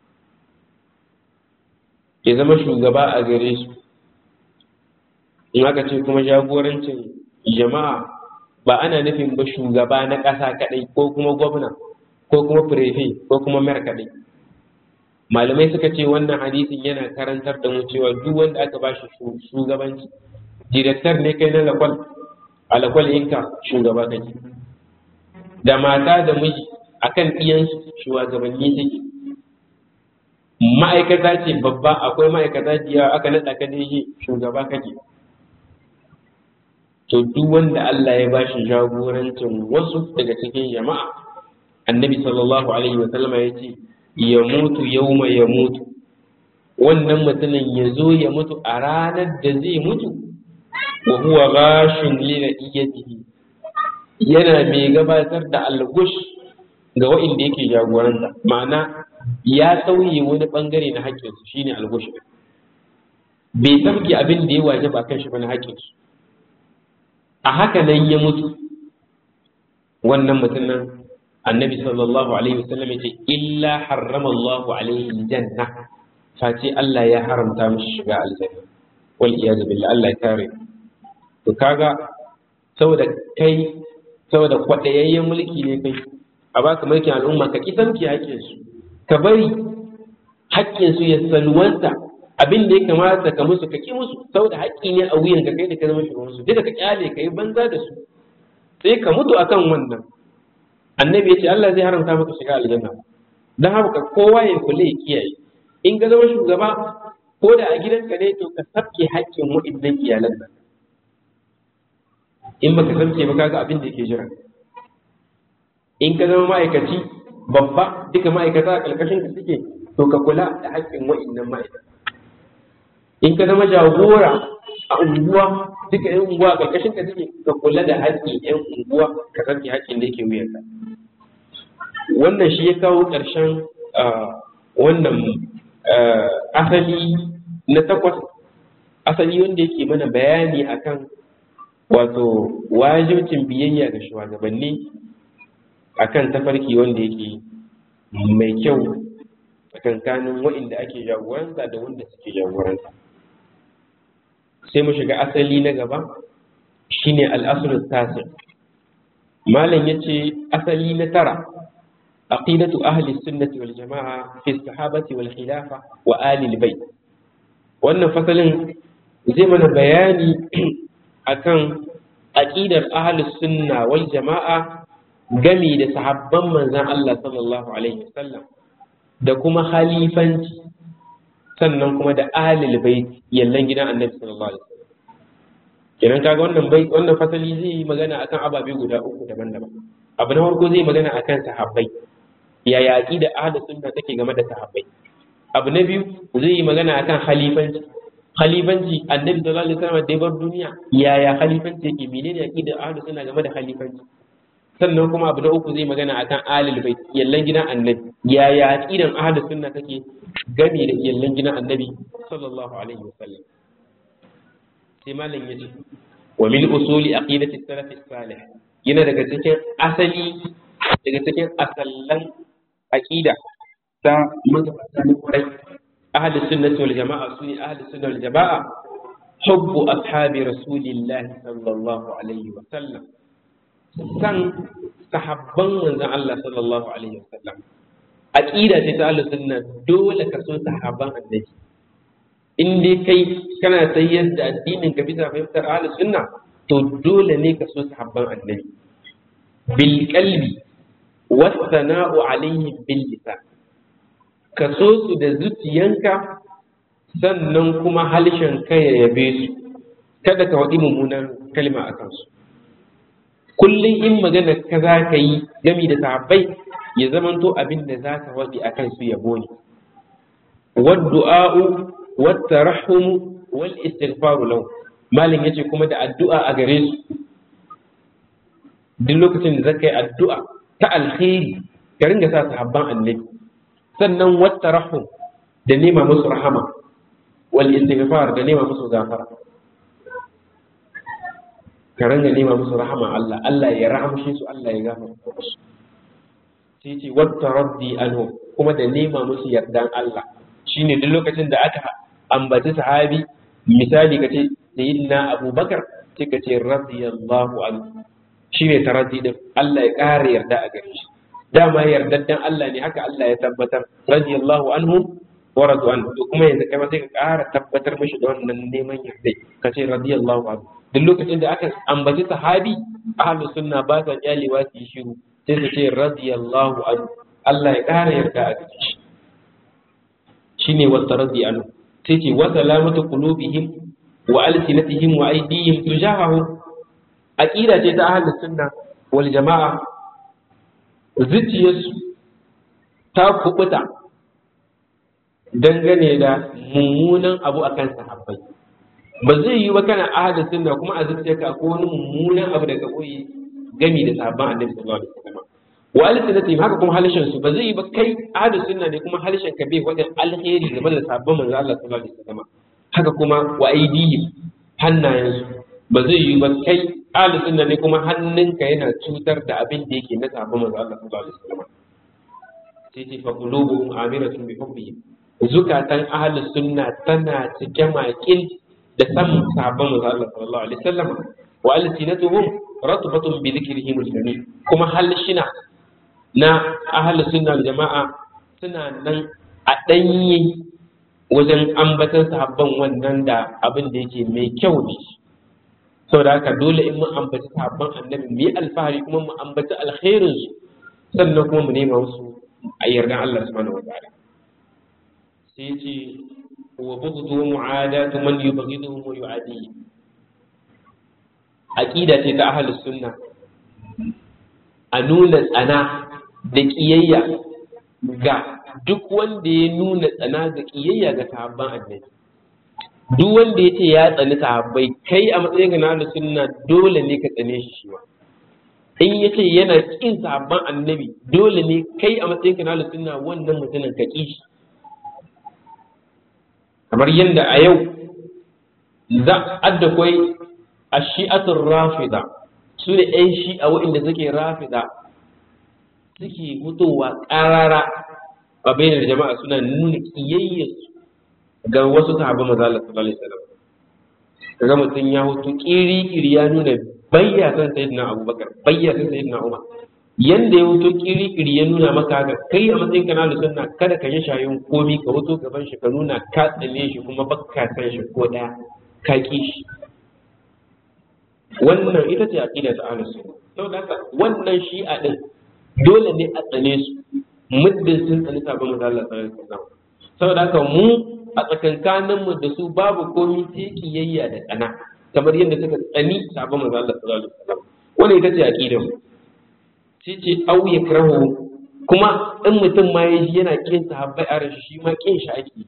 ya zama shugaba a gare su in aka ce kuma jagorancin jama'a ba ana nufin ba shugaba na ƙasa kaɗai ko kuma gwamna ko kuma firefe ko kuma mayar kaɗai malamai suka ce wannan hadisin yana karantar da mu cewa duk wanda aka ba shi shugabanci direktar ne kai na lakwal a lakwal inka shugaba kake da mata da miji akan iyansu shugabanni suke ma'aikata ce babba akwai ma'aikata jiya aka naɗa ka da shi shugaba kake to duk wanda Allah ya bashi jagorancin wasu daga cikin jama'a annabi sallallahu alaihi wa sallama ya ce ya mutu yauma ya mutu wannan mutumin ya zo ya mutu a ranar da zai mutu wa huwa ghashin li ra'iyatihi yana mai gabatar da algush ga wa'inda yake jagoranta ma'ana ya sauye wani bangare na haƙƙinsu shine algush bai sauke abin da ya waje ba kan shi ba na haƙƙinsu a haka nan ya mutu wannan mutumin annabi sallallahu alaihi wasallam ya ce illa harrama Allahu alaihi janna face Allah ya haramta mishi shiga aljanna wal iyad billah Allah ya kare to kaga saboda kai saboda kwadayayyen mulki ne kai a baka mulkin al'umma ka kisanki haƙƙin su ka bari haƙƙin su ya salwanta abin da ya kamata ka musu ka ki musu saboda haƙƙi ne a wuyan ka kai da ka zama shugaban su duka ka kyale ka yi banza da su sai ka mutu akan wannan annabi ya ce Allah zai haramta maka shiga aljanna dan haka kowa ya kula ya kiyaye in ka zama shugaba ko da a gidanka ne to ka sabke haƙƙin wa'innan iyalan nan in baka sabke ba kaga abin da yake jira in ka zama ma'aikaci babba duka ma'aikata a ƙarƙashin ka suke to ka kula da haƙƙin wa'innan ma'aikata in ka zama jagora a unguwa duka yan unguwa a ƙarƙashin ka suke ka kula da haƙƙin yan unguwa ka sabke haƙƙin da yake wuyanka wannan shi ya kawo ƙarshen wannan asali na takwas asali wanda yake mana bayani akan wato wajibcin biyayya ga shugabanni akan tafarki wanda yake mai kyau tsakankanin waɗanda ake jagoranta da wanda suke jagoranta sai mu shiga asali na gaba shine al'asulun tasir malam ya ce asali na tara عقيدة أهل السنة والجماعة في الصحابة والخلافة وآل البيت وأن فصل زي من بياني أكن عقيدة أهل السنة والجماعة gami da sahabban manzan Allah sallallahu Alaihi wasallam da kuma khalifanci sannan kuma da alil bait yallan gidan annabi sallallahu Alaihi wasallam kenan kaga wannan bai wannan fasali zai yi magana akan ababe guda uku daban-daban abu na farko zai magana akan sahabbai yaya aqida ahlus sunna take game da sahabbai abu na biyu zai yi magana akan khalifanci khalifanci annabi sallallahu alaihi wasallam da bar duniya yaya khalifanci yake menene aqida ahlus sunna game da khalifanci sannan kuma abu na uku zai magana akan alil bait yallan gidan annabi yaya aqidan ahlus sunna take game da yallan gidan annabi sallallahu alaihi wasallam sai malam yace wa min usuli aqidati salaf salih yana daga cikin asali daga cikin asallan aqida ta magabata na kwarai ahli sunnati wal jama'a sune ahli sunna wal jama'a hubbu ashabi rasulillahi sallallahu alaihi wa sallam san sahabban manzon Allah sallallahu alaihi wa sallam aqida ce ta ahli sunna dole ka so sahabban annabi in dai kai kana sayyar da addinin ka bisa fahimtar ahli sunna to dole ne ka so sahabban annabi bil qalbi wasana'u alaihim bil lisan ka so su da zuciyanka sannan kuma halshen ka ya yabe su kada ka waɗi mummunan kalma a kansu kullum in magana ka za ka yi gami da sahabbai ya zamanto abin da za ka waɗi a kansu yabo ne waddu'a'u wattarahum wal istighfaru lahu malin yace kuma da addu'a a gare su duk lokacin da zaka yi addu'a ta alkhairi ka ringa sa sahabban annabi sannan wata rahum da nema musu rahama wal istighfar da nema musu gafara ka ringa nema musu rahama Allah Allah ya rahamshe su Allah ya gafarta musu sai ce wata raddi anhu kuma da nema musu yardan Allah shine duk lokacin da aka ambaci sahabi misali kace sayyidina Abubakar sai ka ce radiyallahu anhu shi ne taraddi din Allah ya ƙara yarda a gare shi dama yardaddan Allah ne haka Allah ya tabbatar radiyallahu anhu wa radu an to kuma yanzu kai ma sai ka ƙara tabbatar mishi da wannan neman yarda ka ce radiyallahu anhu duk lokacin da aka ambaci sahabi ahlus sunna ba sa kyalewa su yi shiru sai su ce radiyallahu anhu Allah ya ƙara yarda a gare shi shine wataradi anu sai ce wa salamatu qulubihim wa alsinatihim wa aydihim tujahahu aqida ce ta ahlus sunna wal jamaa zuciyarsu ta kubuta dangane da mummunan abu akan sahabbai ba zai yi ba kana ahlus sunna kuma a zuciyarka ko wani mummunan abu daga koyi gami da sahabban annabi sallallahu alaihi wasallam wa alsinatihim haka kuma halishin su ba zai yi ba kai ahlus sunna ne kuma halishin ka bai wajen alheri game da sahabban manzo Allah sallallahu alaihi wasallam haka kuma wa aidihim hannayen su ba zai yi ba kai ahlus sunna ne kuma hannunka yana cutar da abin da yake na sahabban manzo Allah sallallahu alaihi wasallam sai ce fa qulubuhum amiratun bi hubbihim zukatan ahlus sunna tana cike makil da samun sahabban manzo Allah sallallahu alaihi wasallam wa alsinatuhum ratbatun bi dhikrihim al-jamil kuma halshina na ahli sunna jama'a suna nan a ɗanye wajen ambatan sahabban wannan da abin da yake mai kyau ne saboda haka dole in mun ambaci sahabban annabi mu yi alfahari kuma mu ambaci alkhairin su sannan kuma mu nema musu a yardan Allah subhanahu wa ta'ala sai ce wa bughdu mu'adatu man yubghiduhum wa yu'adihi aqida ce ta ahlus sunna a nuna tsana da ƙiyayya ga duk wanda ya nuna tsana ga ƙiyayya ga sahabban annabi duk wanda ya ce ya tsani sahabbai kai a matsayin ga na sunna dole ne ka tsane shi shi in ya ce yana ƙin sahabban annabi dole ne kai a matsayin ga na sunna wannan mutumin ka ƙi shi kamar yadda a yau za a da kwai a shi'atun rafida su ne 'yan shi'a waɗanda suke rafida suke fitowa ƙarara a bainar jama'a suna nuna ƙiyayyarsu ga wasu sahabban maza Allah sallallahu alaihi wasallam kaga mutum ya hutu kiri-kiri ya nuna bayya san sayyidina Abubakar bayya san sayyidina Umar yanda ya hutu kiri-kiri ya nuna maka ga kai a matsayin kana da sunna kada ka yi shayin komi ka hutu gaban shi ka nuna ka tsane shi kuma baka san shi ko daya ka ki shi wannan ita ce aqida ta ahlus sunna saboda haka wannan shi'a din dole ne a tsane su muddin sun tsani sabon manzo Allah sallallahu alaihi wasallam saboda haka mu a tsakankanin mu da su babu komai sai kiyayya da tsana kamar yadda suka tsani sabon manzo Allah sallallahu alaihi wasallam wannan ita ce aqidar mu sai ce au yakrahu kuma in mutum ma yaji yana kin sahabbai a rashi shi ma kin shi ake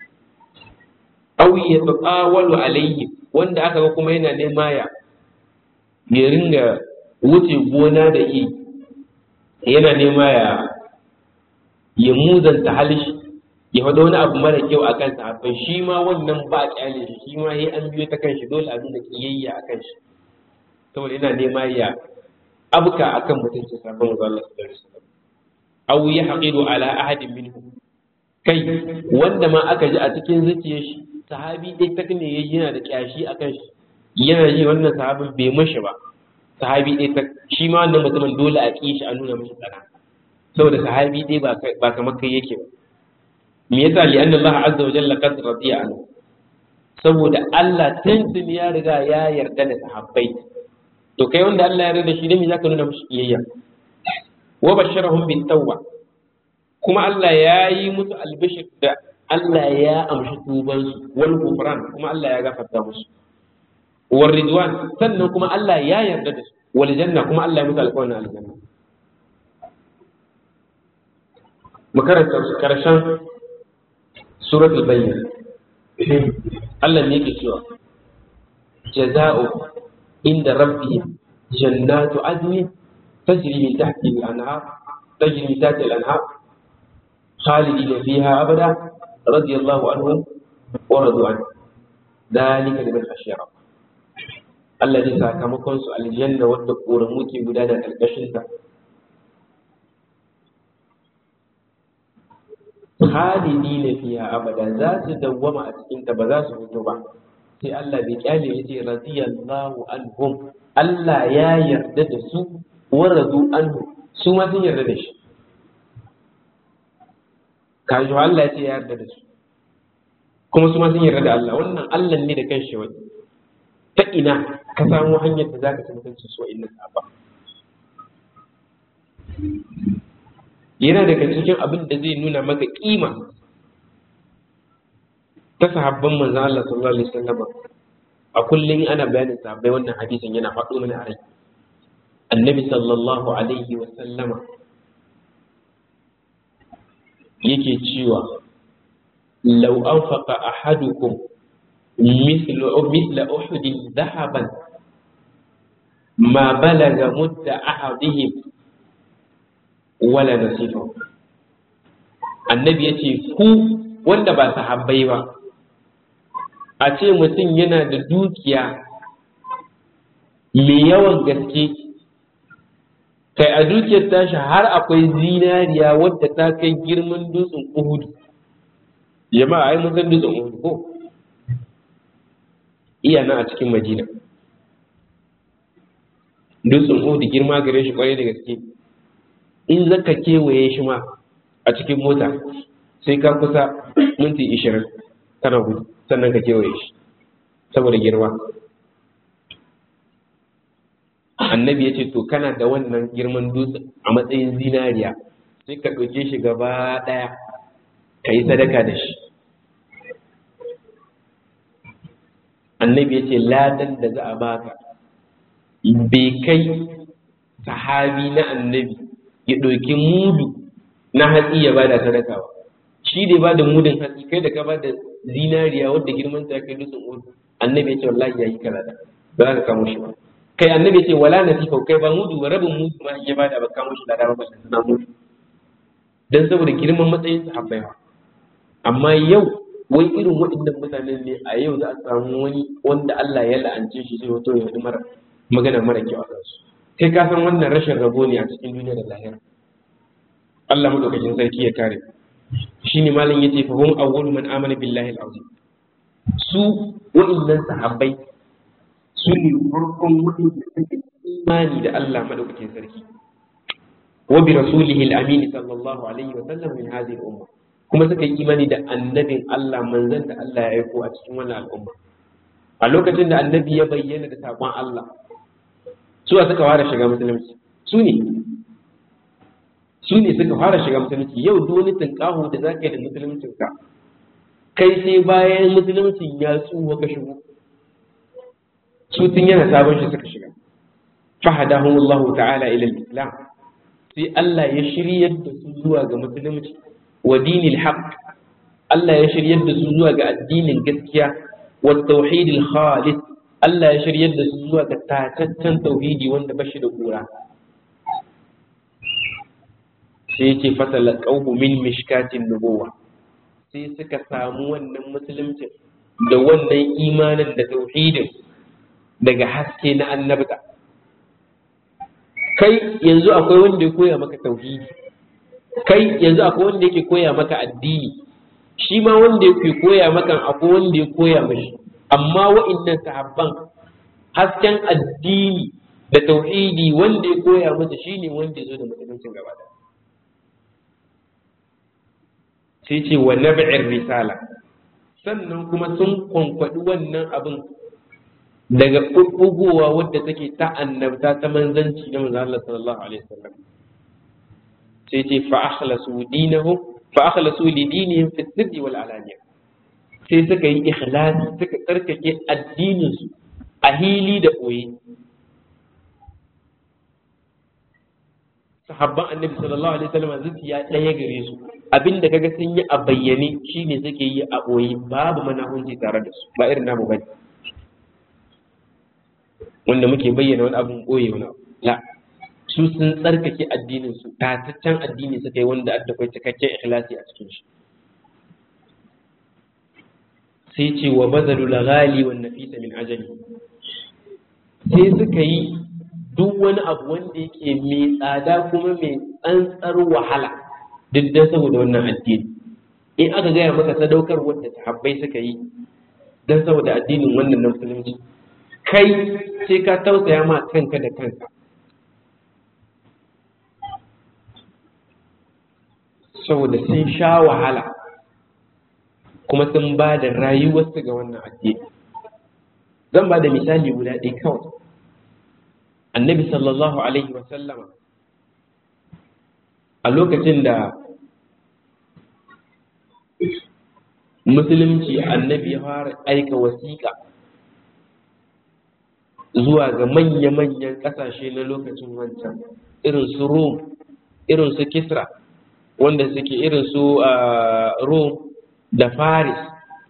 au yataqawalu alayhi wanda aka ga kuma yana nema ya ya ringa wuce gona da yi yana nema ya ya muzanta halishi ya faɗa wani abu mara kyau a kan sahabbai shi ma wannan ba kyale shi shi ma sai an biyo ta kan shi dole a nuna kiyayya a kan shi saboda yana nema ya abuka akan mutunci sabon manzo Allah sallallahu alaihi wasallam aw yahqidu ala ahadin minhum kai wanda ma aka ji a cikin zuciyar shi sahabi dai ta ne yayi yana da kyashi akan shi yana ji wannan sahabin bai mashi ba sahabi dai ta shi ma wannan mutumin dole a kishi a nuna mashi tsana saboda sahabi dai ba kamar kai yake ba me yasa li anna Allah azza wa jalla qad radiya anhu saboda Allah tuntun ya riga ya yarda da sahabbai to kai wanda Allah ya yarda da shi dan me zaka nuna mashi kiyayya wa basharahum bit tawba kuma Allah ya yi musu albishir da Allah ya amshi tuban su wal kufran kuma Allah ya gafarta musu war ridwan sannan kuma Allah ya yarda da su wal janna kuma Allah ya musu alƙawarin aljanna makaranta karshen suratul bayyana Allah ne yake cewa jaza'u inda rabbi jannatu adni tajri min tahtiha al-anhar tajri min tahtiha al-anhar khalidina fiha abada radiyallahu anhum wa radu an dalika liman khashiya Allah zai sakamakon su aljanna wadda koramu ke gudana karkashin ta khalidina fiha abada za su dawwama a cikin ta ba za su fito ba sai Allah bai kyale yace radiyallahu anhum Allah ya yarda da su wa radu anhu su ma sun yarda da shi kaji Allah ya ce ya yarda da su kuma su ma sun yarda da Allah wannan Allah ne da kanshi wani ta ina ka samu hanyar da zaka ci mutunci su wa'annan sahaba yana daga cikin abin da zai nuna maka kima ta sahabban manzon Allah sallallahu alaihi wasallam a kullum ana bayanin sahabbai wannan hadisin yana faɗo mana a rai annabi sallallahu alaihi wasallama yake cewa law anfaqa ahadukum مثل مثل أحد ذهبا ما بلغ مد أحدهم ولا نصيفه annabi ya ce ku wanda ba sahabbai ba a ce mutum yana da dukiya mai yawan gaske kai a dukiyar tashi har akwai zinariya wadda ta kai girman dutsen uhudu jama'a ai mun san dutsen uhudu ko iya nan a cikin madina dutsen uhudu girma gare shi kwarai da gaske in zaka kewaye shi ma a cikin mota sai ka kusa minti ishirin kana gudu sannan ka kewaye shi saboda girma annabi ya ce to kana da wannan girman dutsen a matsayin zinariya sai ka ɗauke shi gaba ɗaya ka yi sadaka da shi annabi ya ce ladan da za a baka bai kai sahabi na annabi ya ɗauki mudu na hatsi ya bada sadaka ba shi da ba da mudun hatsi kai da ka ba da zinariya wadda girman ta kai dutsen udu annabi ya ce wallahi ya yi kaza da ba za ka kamo shi ba kai annabi ya ce wala nasifa kai ba mudu ba rabin mudu ma ya bada ba kamo shi da dama ba suna mudu dan saboda girman matsayin sahabbai ba amma yau wai irin waɗannan mutanen ne a yau za a samu wani wanda Allah ya la'ance shi sai wato ya faɗi mara magana mara kyau a kansu kai ka san wannan rashin rabo ne a cikin duniya da lahira Allah madaukakin sarki ya kare shine malam yace fa hum awwalu man amana billahi al-azim su wa'annan sahabbai su ne farkon waɗanda suke imani da Allah madaukakin sarki wa bi rasulihi al-amin sallallahu alaihi wa sallam min hadhihi al-umma kuma suka yi imani da annabin Allah manzon da Allah ya aiko a cikin wannan al'umma a lokacin da annabi ya bayyana da sakon Allah su suka fara shiga musulunci su ne su ne suka fara shiga musulunci yau duk wani tunƙaho da za ka yi da musuluncin ka kai sai bayan musuluncin ya tsuwa ka shigo su tun yana sabon shi suka shiga fahadahum Allah ta'ala ila al-islam sai Allah ya shiryar da su zuwa ga musulunci wa dinil haqq Allah ya shiryar da su zuwa ga addinin gaskiya wa tauhidil khalis Allah ya shiryar da su zuwa ga tataccen tauhidi wanda ba shi da kura sai ce fasala qauhu min mishkatin nubuwa sai suka samu wannan musuluncin da wannan imanin da tauhidin daga haske na annabta kai yanzu akwai wanda ya koya maka tauhidi kai yanzu akwai wanda yake koya maka addini shi ma wanda yake koya maka akwai wanda ya koya mashi amma wa'annan sahabban hasken addini da tauhidi wanda ya koya masa shine wanda ya zo da musuluncin gaba da sai ce wa nab'ir risala sannan kuma sun kwankwaɗi wannan abin daga ɓuɓɓugowa wadda take ta annabta ta manzanci na manzo Allah sallallahu alaihi wasallam sai ce fa akhlasu dinahum fa akhlasu li dinihim fi sirri wal alaniya sai suka yi ikhlasi suka tsarkake addinin su a hili da ɓoye sahabban annabi sallallahu alaihi wasallam zuciya ɗaya gare su abinda kaga sun yi a bayyane shine suke yi a ɓoye babu manahunci tare da su ba irin namu bane wanda muke bayyana wani abun ɓoye wani abu la su sun tsarkake addinin su tataccen addini suka yi wanda adda kai cikakken ikhlasi a cikin shi sai ce wa bazalu lagali wan nafisa min ajali sai suka yi duk wani abu wanda yake mai tsada kuma mai tsantsar wahala duk da saboda wannan addini in aka gaya maka sadaukar wanda sahabbai suka yi don saboda addinin wannan na musulunci kai sai ka tausaya ma kanka da kanka saboda sun sha wahala kuma sun ba da rayuwarsu ga wannan addini zan ba da misali guda ɗaya kawai annabi sallallahu alaihi wasallama a lokacin da musulunci annabi ya fara aika wasiƙa zuwa ga manya-manyan ƙasashe na lokacin wancan irin su Rome irin su Kisra wanda suke irin su Rome da Faris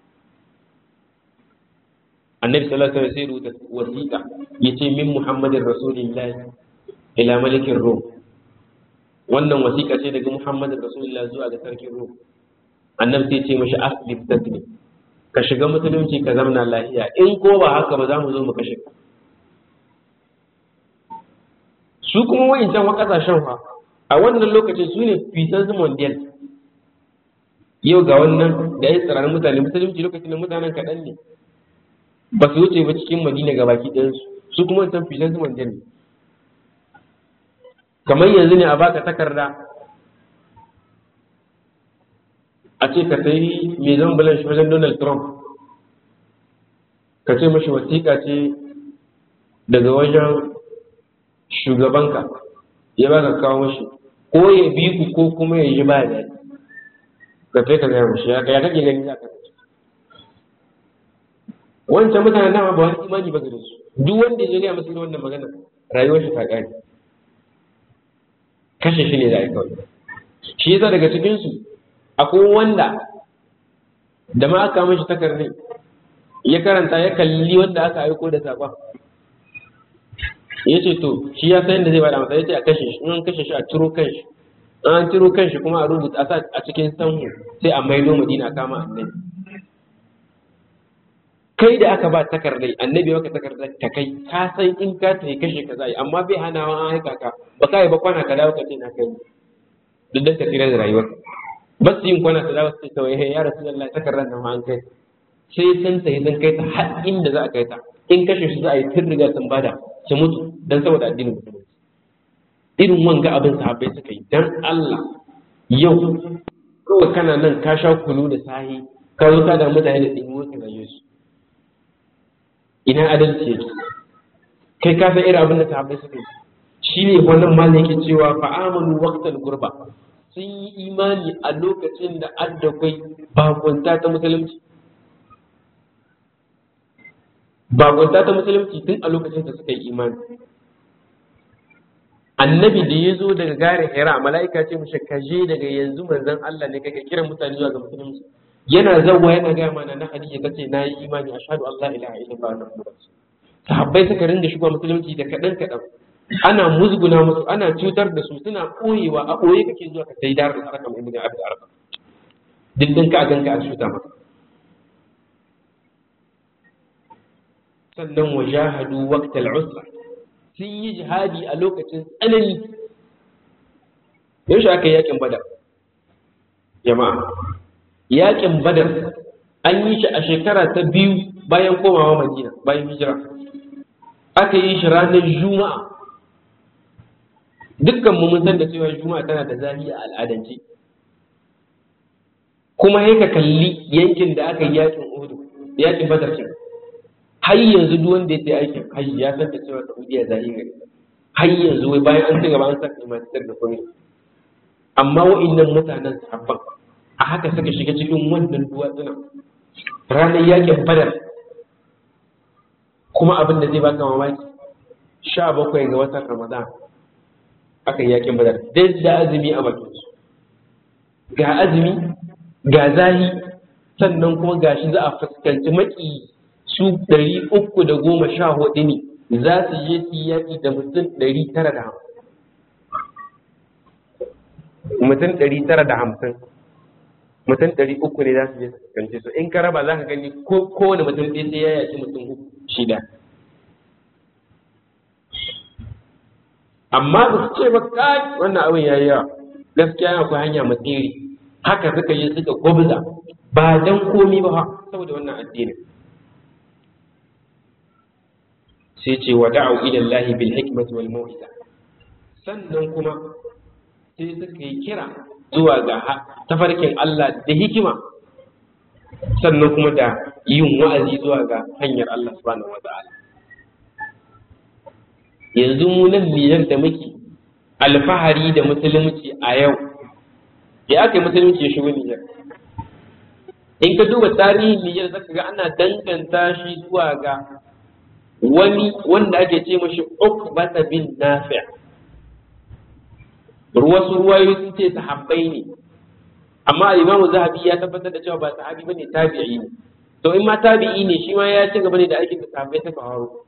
annabi sallallahu alaihi wasallam sai rubuta wasiƙa yace min Muhammadin Rasulullahi ila malikin Rome wannan wasiƙa ce daga Muhammadin Rasulullah zuwa ga sarkin Rome annabi sai ce mashi aslim taslim ka shiga musulunci ka zamana lafiya in ko ba haka ba za mu zo mu kashe ka su kuma wa'incan wa kasashen fa a wannan lokacin su ne fisan mondial yau ga wannan da ya tsirarin mutane musulunci lokacin da mutanen kaɗan ne ba su wuce ba cikin madina ga baki ɗayansu su kuma wancan fisan mondial ne kamar yanzu ne a baka takarda a ce ka sayi mai zan bulan shi wajen donald trump ka ce mashi wasiƙa ce daga wajen shugabanka ya ba ka kawo mashi ko ya bi ku ko kuma ya yi ba da ka kai ka gaya mashi ya kake gani za ka wancan mutanen dama ba wani imani ba gare su duk wanda ya gaya masu wannan magana rayuwar shi ta ƙare kashe shi ne za a yi kawai shi yasa daga cikinsu akwai wanda da ma aka mashi takarni ya karanta ya kalli wanda aka aiko da saƙon ya ce to shi ya san da zai bada masa ya ce a kashe shi in an kashe shi a ciro kan shi an ciro kan shi kuma a rubuta a a cikin sanhu sai a maido madina a kama annabi kai da aka ba takardai annabi maka takardar ta kai ka san in ka tafi kashe ka zai amma bai hana wa an haika ka ba ka yi ba kwana ka dawo ka ce na kai duk da tafiyar da rayuwar ba su yin kwana ta dawo su ce kawai ya rasu Allah takardar nan an kai sai san ta sun kai ta har inda za a kai ta in kashe su za a yi tun riga sun bada su mutu don saboda addinin musulunci irin wanga abin sahabbai suka yi dan Allah yau kawai kana nan ka sha kunu da sahi ka zo ka da mutane da ɗin wasu rayu su ina adalci yake kai ka san irin abin da sahabbai suka yi shi ne wannan malam yake cewa fa'amanu waqtal gurba sun yi imani a lokacin da addakwai bakunta ta musulunci bakunta ta musulunci tun a lokacin da suka yi imani annabi da ya zo daga gare hira mala'ika ce mushe ka je daga yanzu manzon Allah ne kake kiran mutane zuwa ga musulunci yana zawwa yana ga mana na hadisi tace na yi imani ashhadu an la ilaha illallah wa muhammadur rasul sahabbai suka rinda shiga musulunci da kadan kadan ana musguna musu ana cutar da su suna koyewa a koye kake zuwa ka sai dar al-arqam ibn abd al-arqam dindin ka ganka a cuta maka sannan wajahadu waqtal usra sun yi jihadi a lokacin tsanani yaushe aka yi yakin badar jama'a yakin badar an yi shi a shekara ta biyu bayan komawa madina bayan hijira aka yi shi ranar juma'a dukkan mu mun san da cewa juma'a tana da zafi a al'adance kuma sai ka kalli yankin da aka yi yakin uhud yakin badar kin har yanzu duk wanda ya sai aikin hajji ya san da cewa Saudiya zai gari har yanzu wai bayan an ci gaba an saka imatar da komai amma wa'annan mutanen sahabban a haka suka shiga cikin wannan duwatsuna ranar yakin badar kuma abin da zai baka mamaki sha bakwai ga watan ramadan aka yi yakin badar dai da azumi a bakin su ga azumi ga zahi sannan kuma gashi za a fuskanci maki su ɗari uku da goma sha hudu ne za su je su yaƙi da mutum ɗari tara da hamsin mutum ɗari tara da hamsin mutum ɗari uku ne za su je su fuskanci su in ka raba za ka gani kowane mutum ɗaya sai ya yaƙi mutum uku shida amma ba su ce ba kai wannan abin ya yi yawa gaskiya akwai hanya matsiri haka suka yi suka gwabza ba dan komi ba saboda wannan addinin sai ce wa da'u ila Allah bil hikmati wal mau'iza sannan kuma sai suka yi kira zuwa ga tafarkin Allah da hikima sannan kuma da yin wa'azi zuwa ga hanyar Allah subhanahu wata'ala yanzu mu nan Nijar da muke alfahari da musulunci a yau ya aka yi musulunci ya shigo Nijar in ka duba tarihin Nijar zaka ga ana danganta shi zuwa ga wani wanda ake ce mashi Uqbata bin Nafi' wasu ruwayoyi sun ce sahabbai ne amma Imam Zahabi ya tabbatar da cewa ba sahabi bane tabi'i ne to in ma tabi'i ne shi ma ya ci gaba ne da aikin da sahabbai suka faru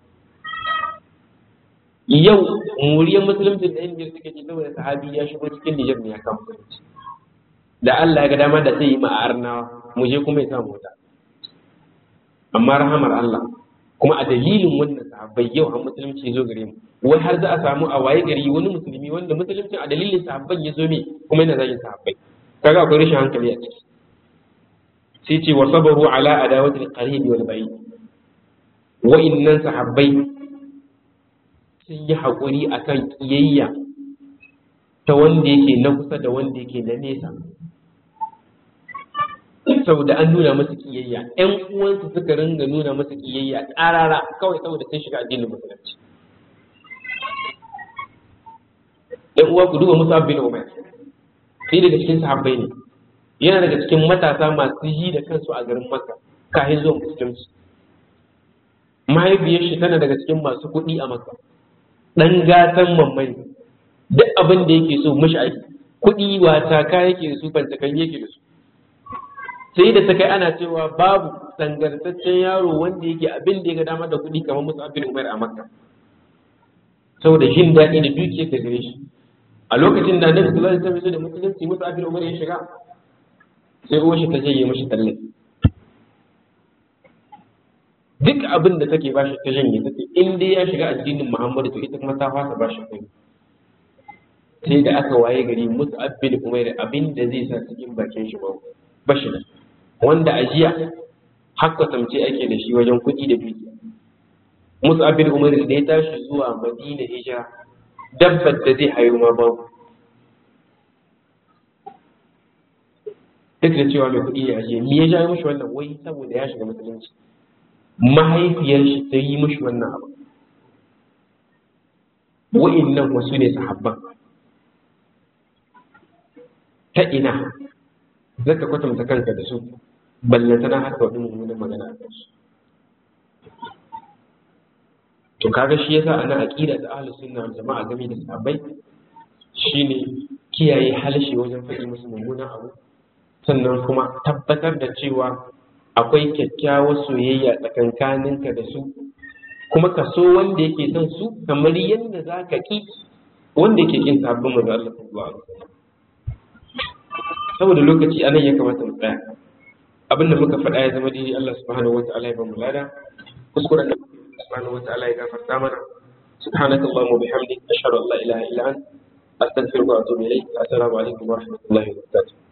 yau muriyar musulunci da yan Nijar suke ce saboda sahabi ya shigo cikin Nijar ne ya kama musulunci da Allah ya ga dama da sai yi ma'arnawa mu je kuma ya sa mota amma rahamar Allah kuma a dalilin wannan sahabbai yau an musulunci zo gare mu wai har za a samu a waye gari wani musulmi wanda musulunci a dalilin sahabban ya zo me kuma yana zagin sahabbai kaga akwai rashin hankali a ciki sai ce wa sabaru ala adawatil qarib wal ba'id wa innan sahabbai sun yi haƙuri akan kiyayya ta wanda yake na kusa da wanda yake na nesa saboda an nuna masa kiyayya ƴan uwansu suka ringa nuna masa kiyayya ƙarara kawai saboda sun shiga addinin musulunci ƴan uwa ku duba musa bin umar sai daga cikin sahabbai ne yana daga cikin matasa masu yi da kansu a garin makka kafin zuwa musulunci mahaifiyar shi tana daga cikin masu kuɗi a makka ɗan gatan mammai duk abin da yake so mashi aiki kuɗi wata ka yake da su fantakan yake da su sai da ta kai ana cewa babu sangartaccen yaro wanda yake abin da ya ga dama da kuɗi kamar musu abin umar a makka saboda jin daɗi da dukiyar da gare shi a lokacin da annabi sallallahu alaihi wasallam da musulunci musu abin umar ya shiga sai uwar shi ta janye mashi tallafi duk abin da take bashi ta janye ta ce in dai ya shiga addinin muhammadu to ita kuma ta fasa bashi kai sai da aka waye gari musu abin umar abin da zai sa cikin bakin shi babu bashi nan wanda a jiya har kwatamce ake da shi wajen kuɗi da dukiya musu abin umar da ya tashi zuwa madina hijira dabbar da zai hayo ma babu duk da cewa mai kuɗi ya ajiye me ya ja mishi wannan wai saboda ya shiga musulunci mahaifiyar shi ta yi mishi wannan abu wa'innan wasu ne sahabban ta ina zaka kwatanta kanka da su ballantana haka wani mummunan magana a kansu to kaga shi yasa ana aqida da ahlus sunna wal jama'a game da sahabbai shine kiyaye halshe wajen faɗi musu mummunan abu sannan kuma tabbatar da cewa akwai kyakkyawar soyayya tsakankaninka da su kuma ka so wanda yake son su kamar yadda za ka ƙi wanda yake ƙin sabbin manzo Allah sallallahu alaihi wasallam saboda lokaci anan ya kamata mu tsaya abin da muka faɗa ya zama daidai Allah subhanahu wata'ala ya ba mu lada kuskuren da subhanahu wata'ala ya gafarta mana سبحانك اللهم وبحمدك أشهد أن لا إله إلا أنت أستغفرك وأتوب إليك السلام عليكم ورحمة الله وبركاته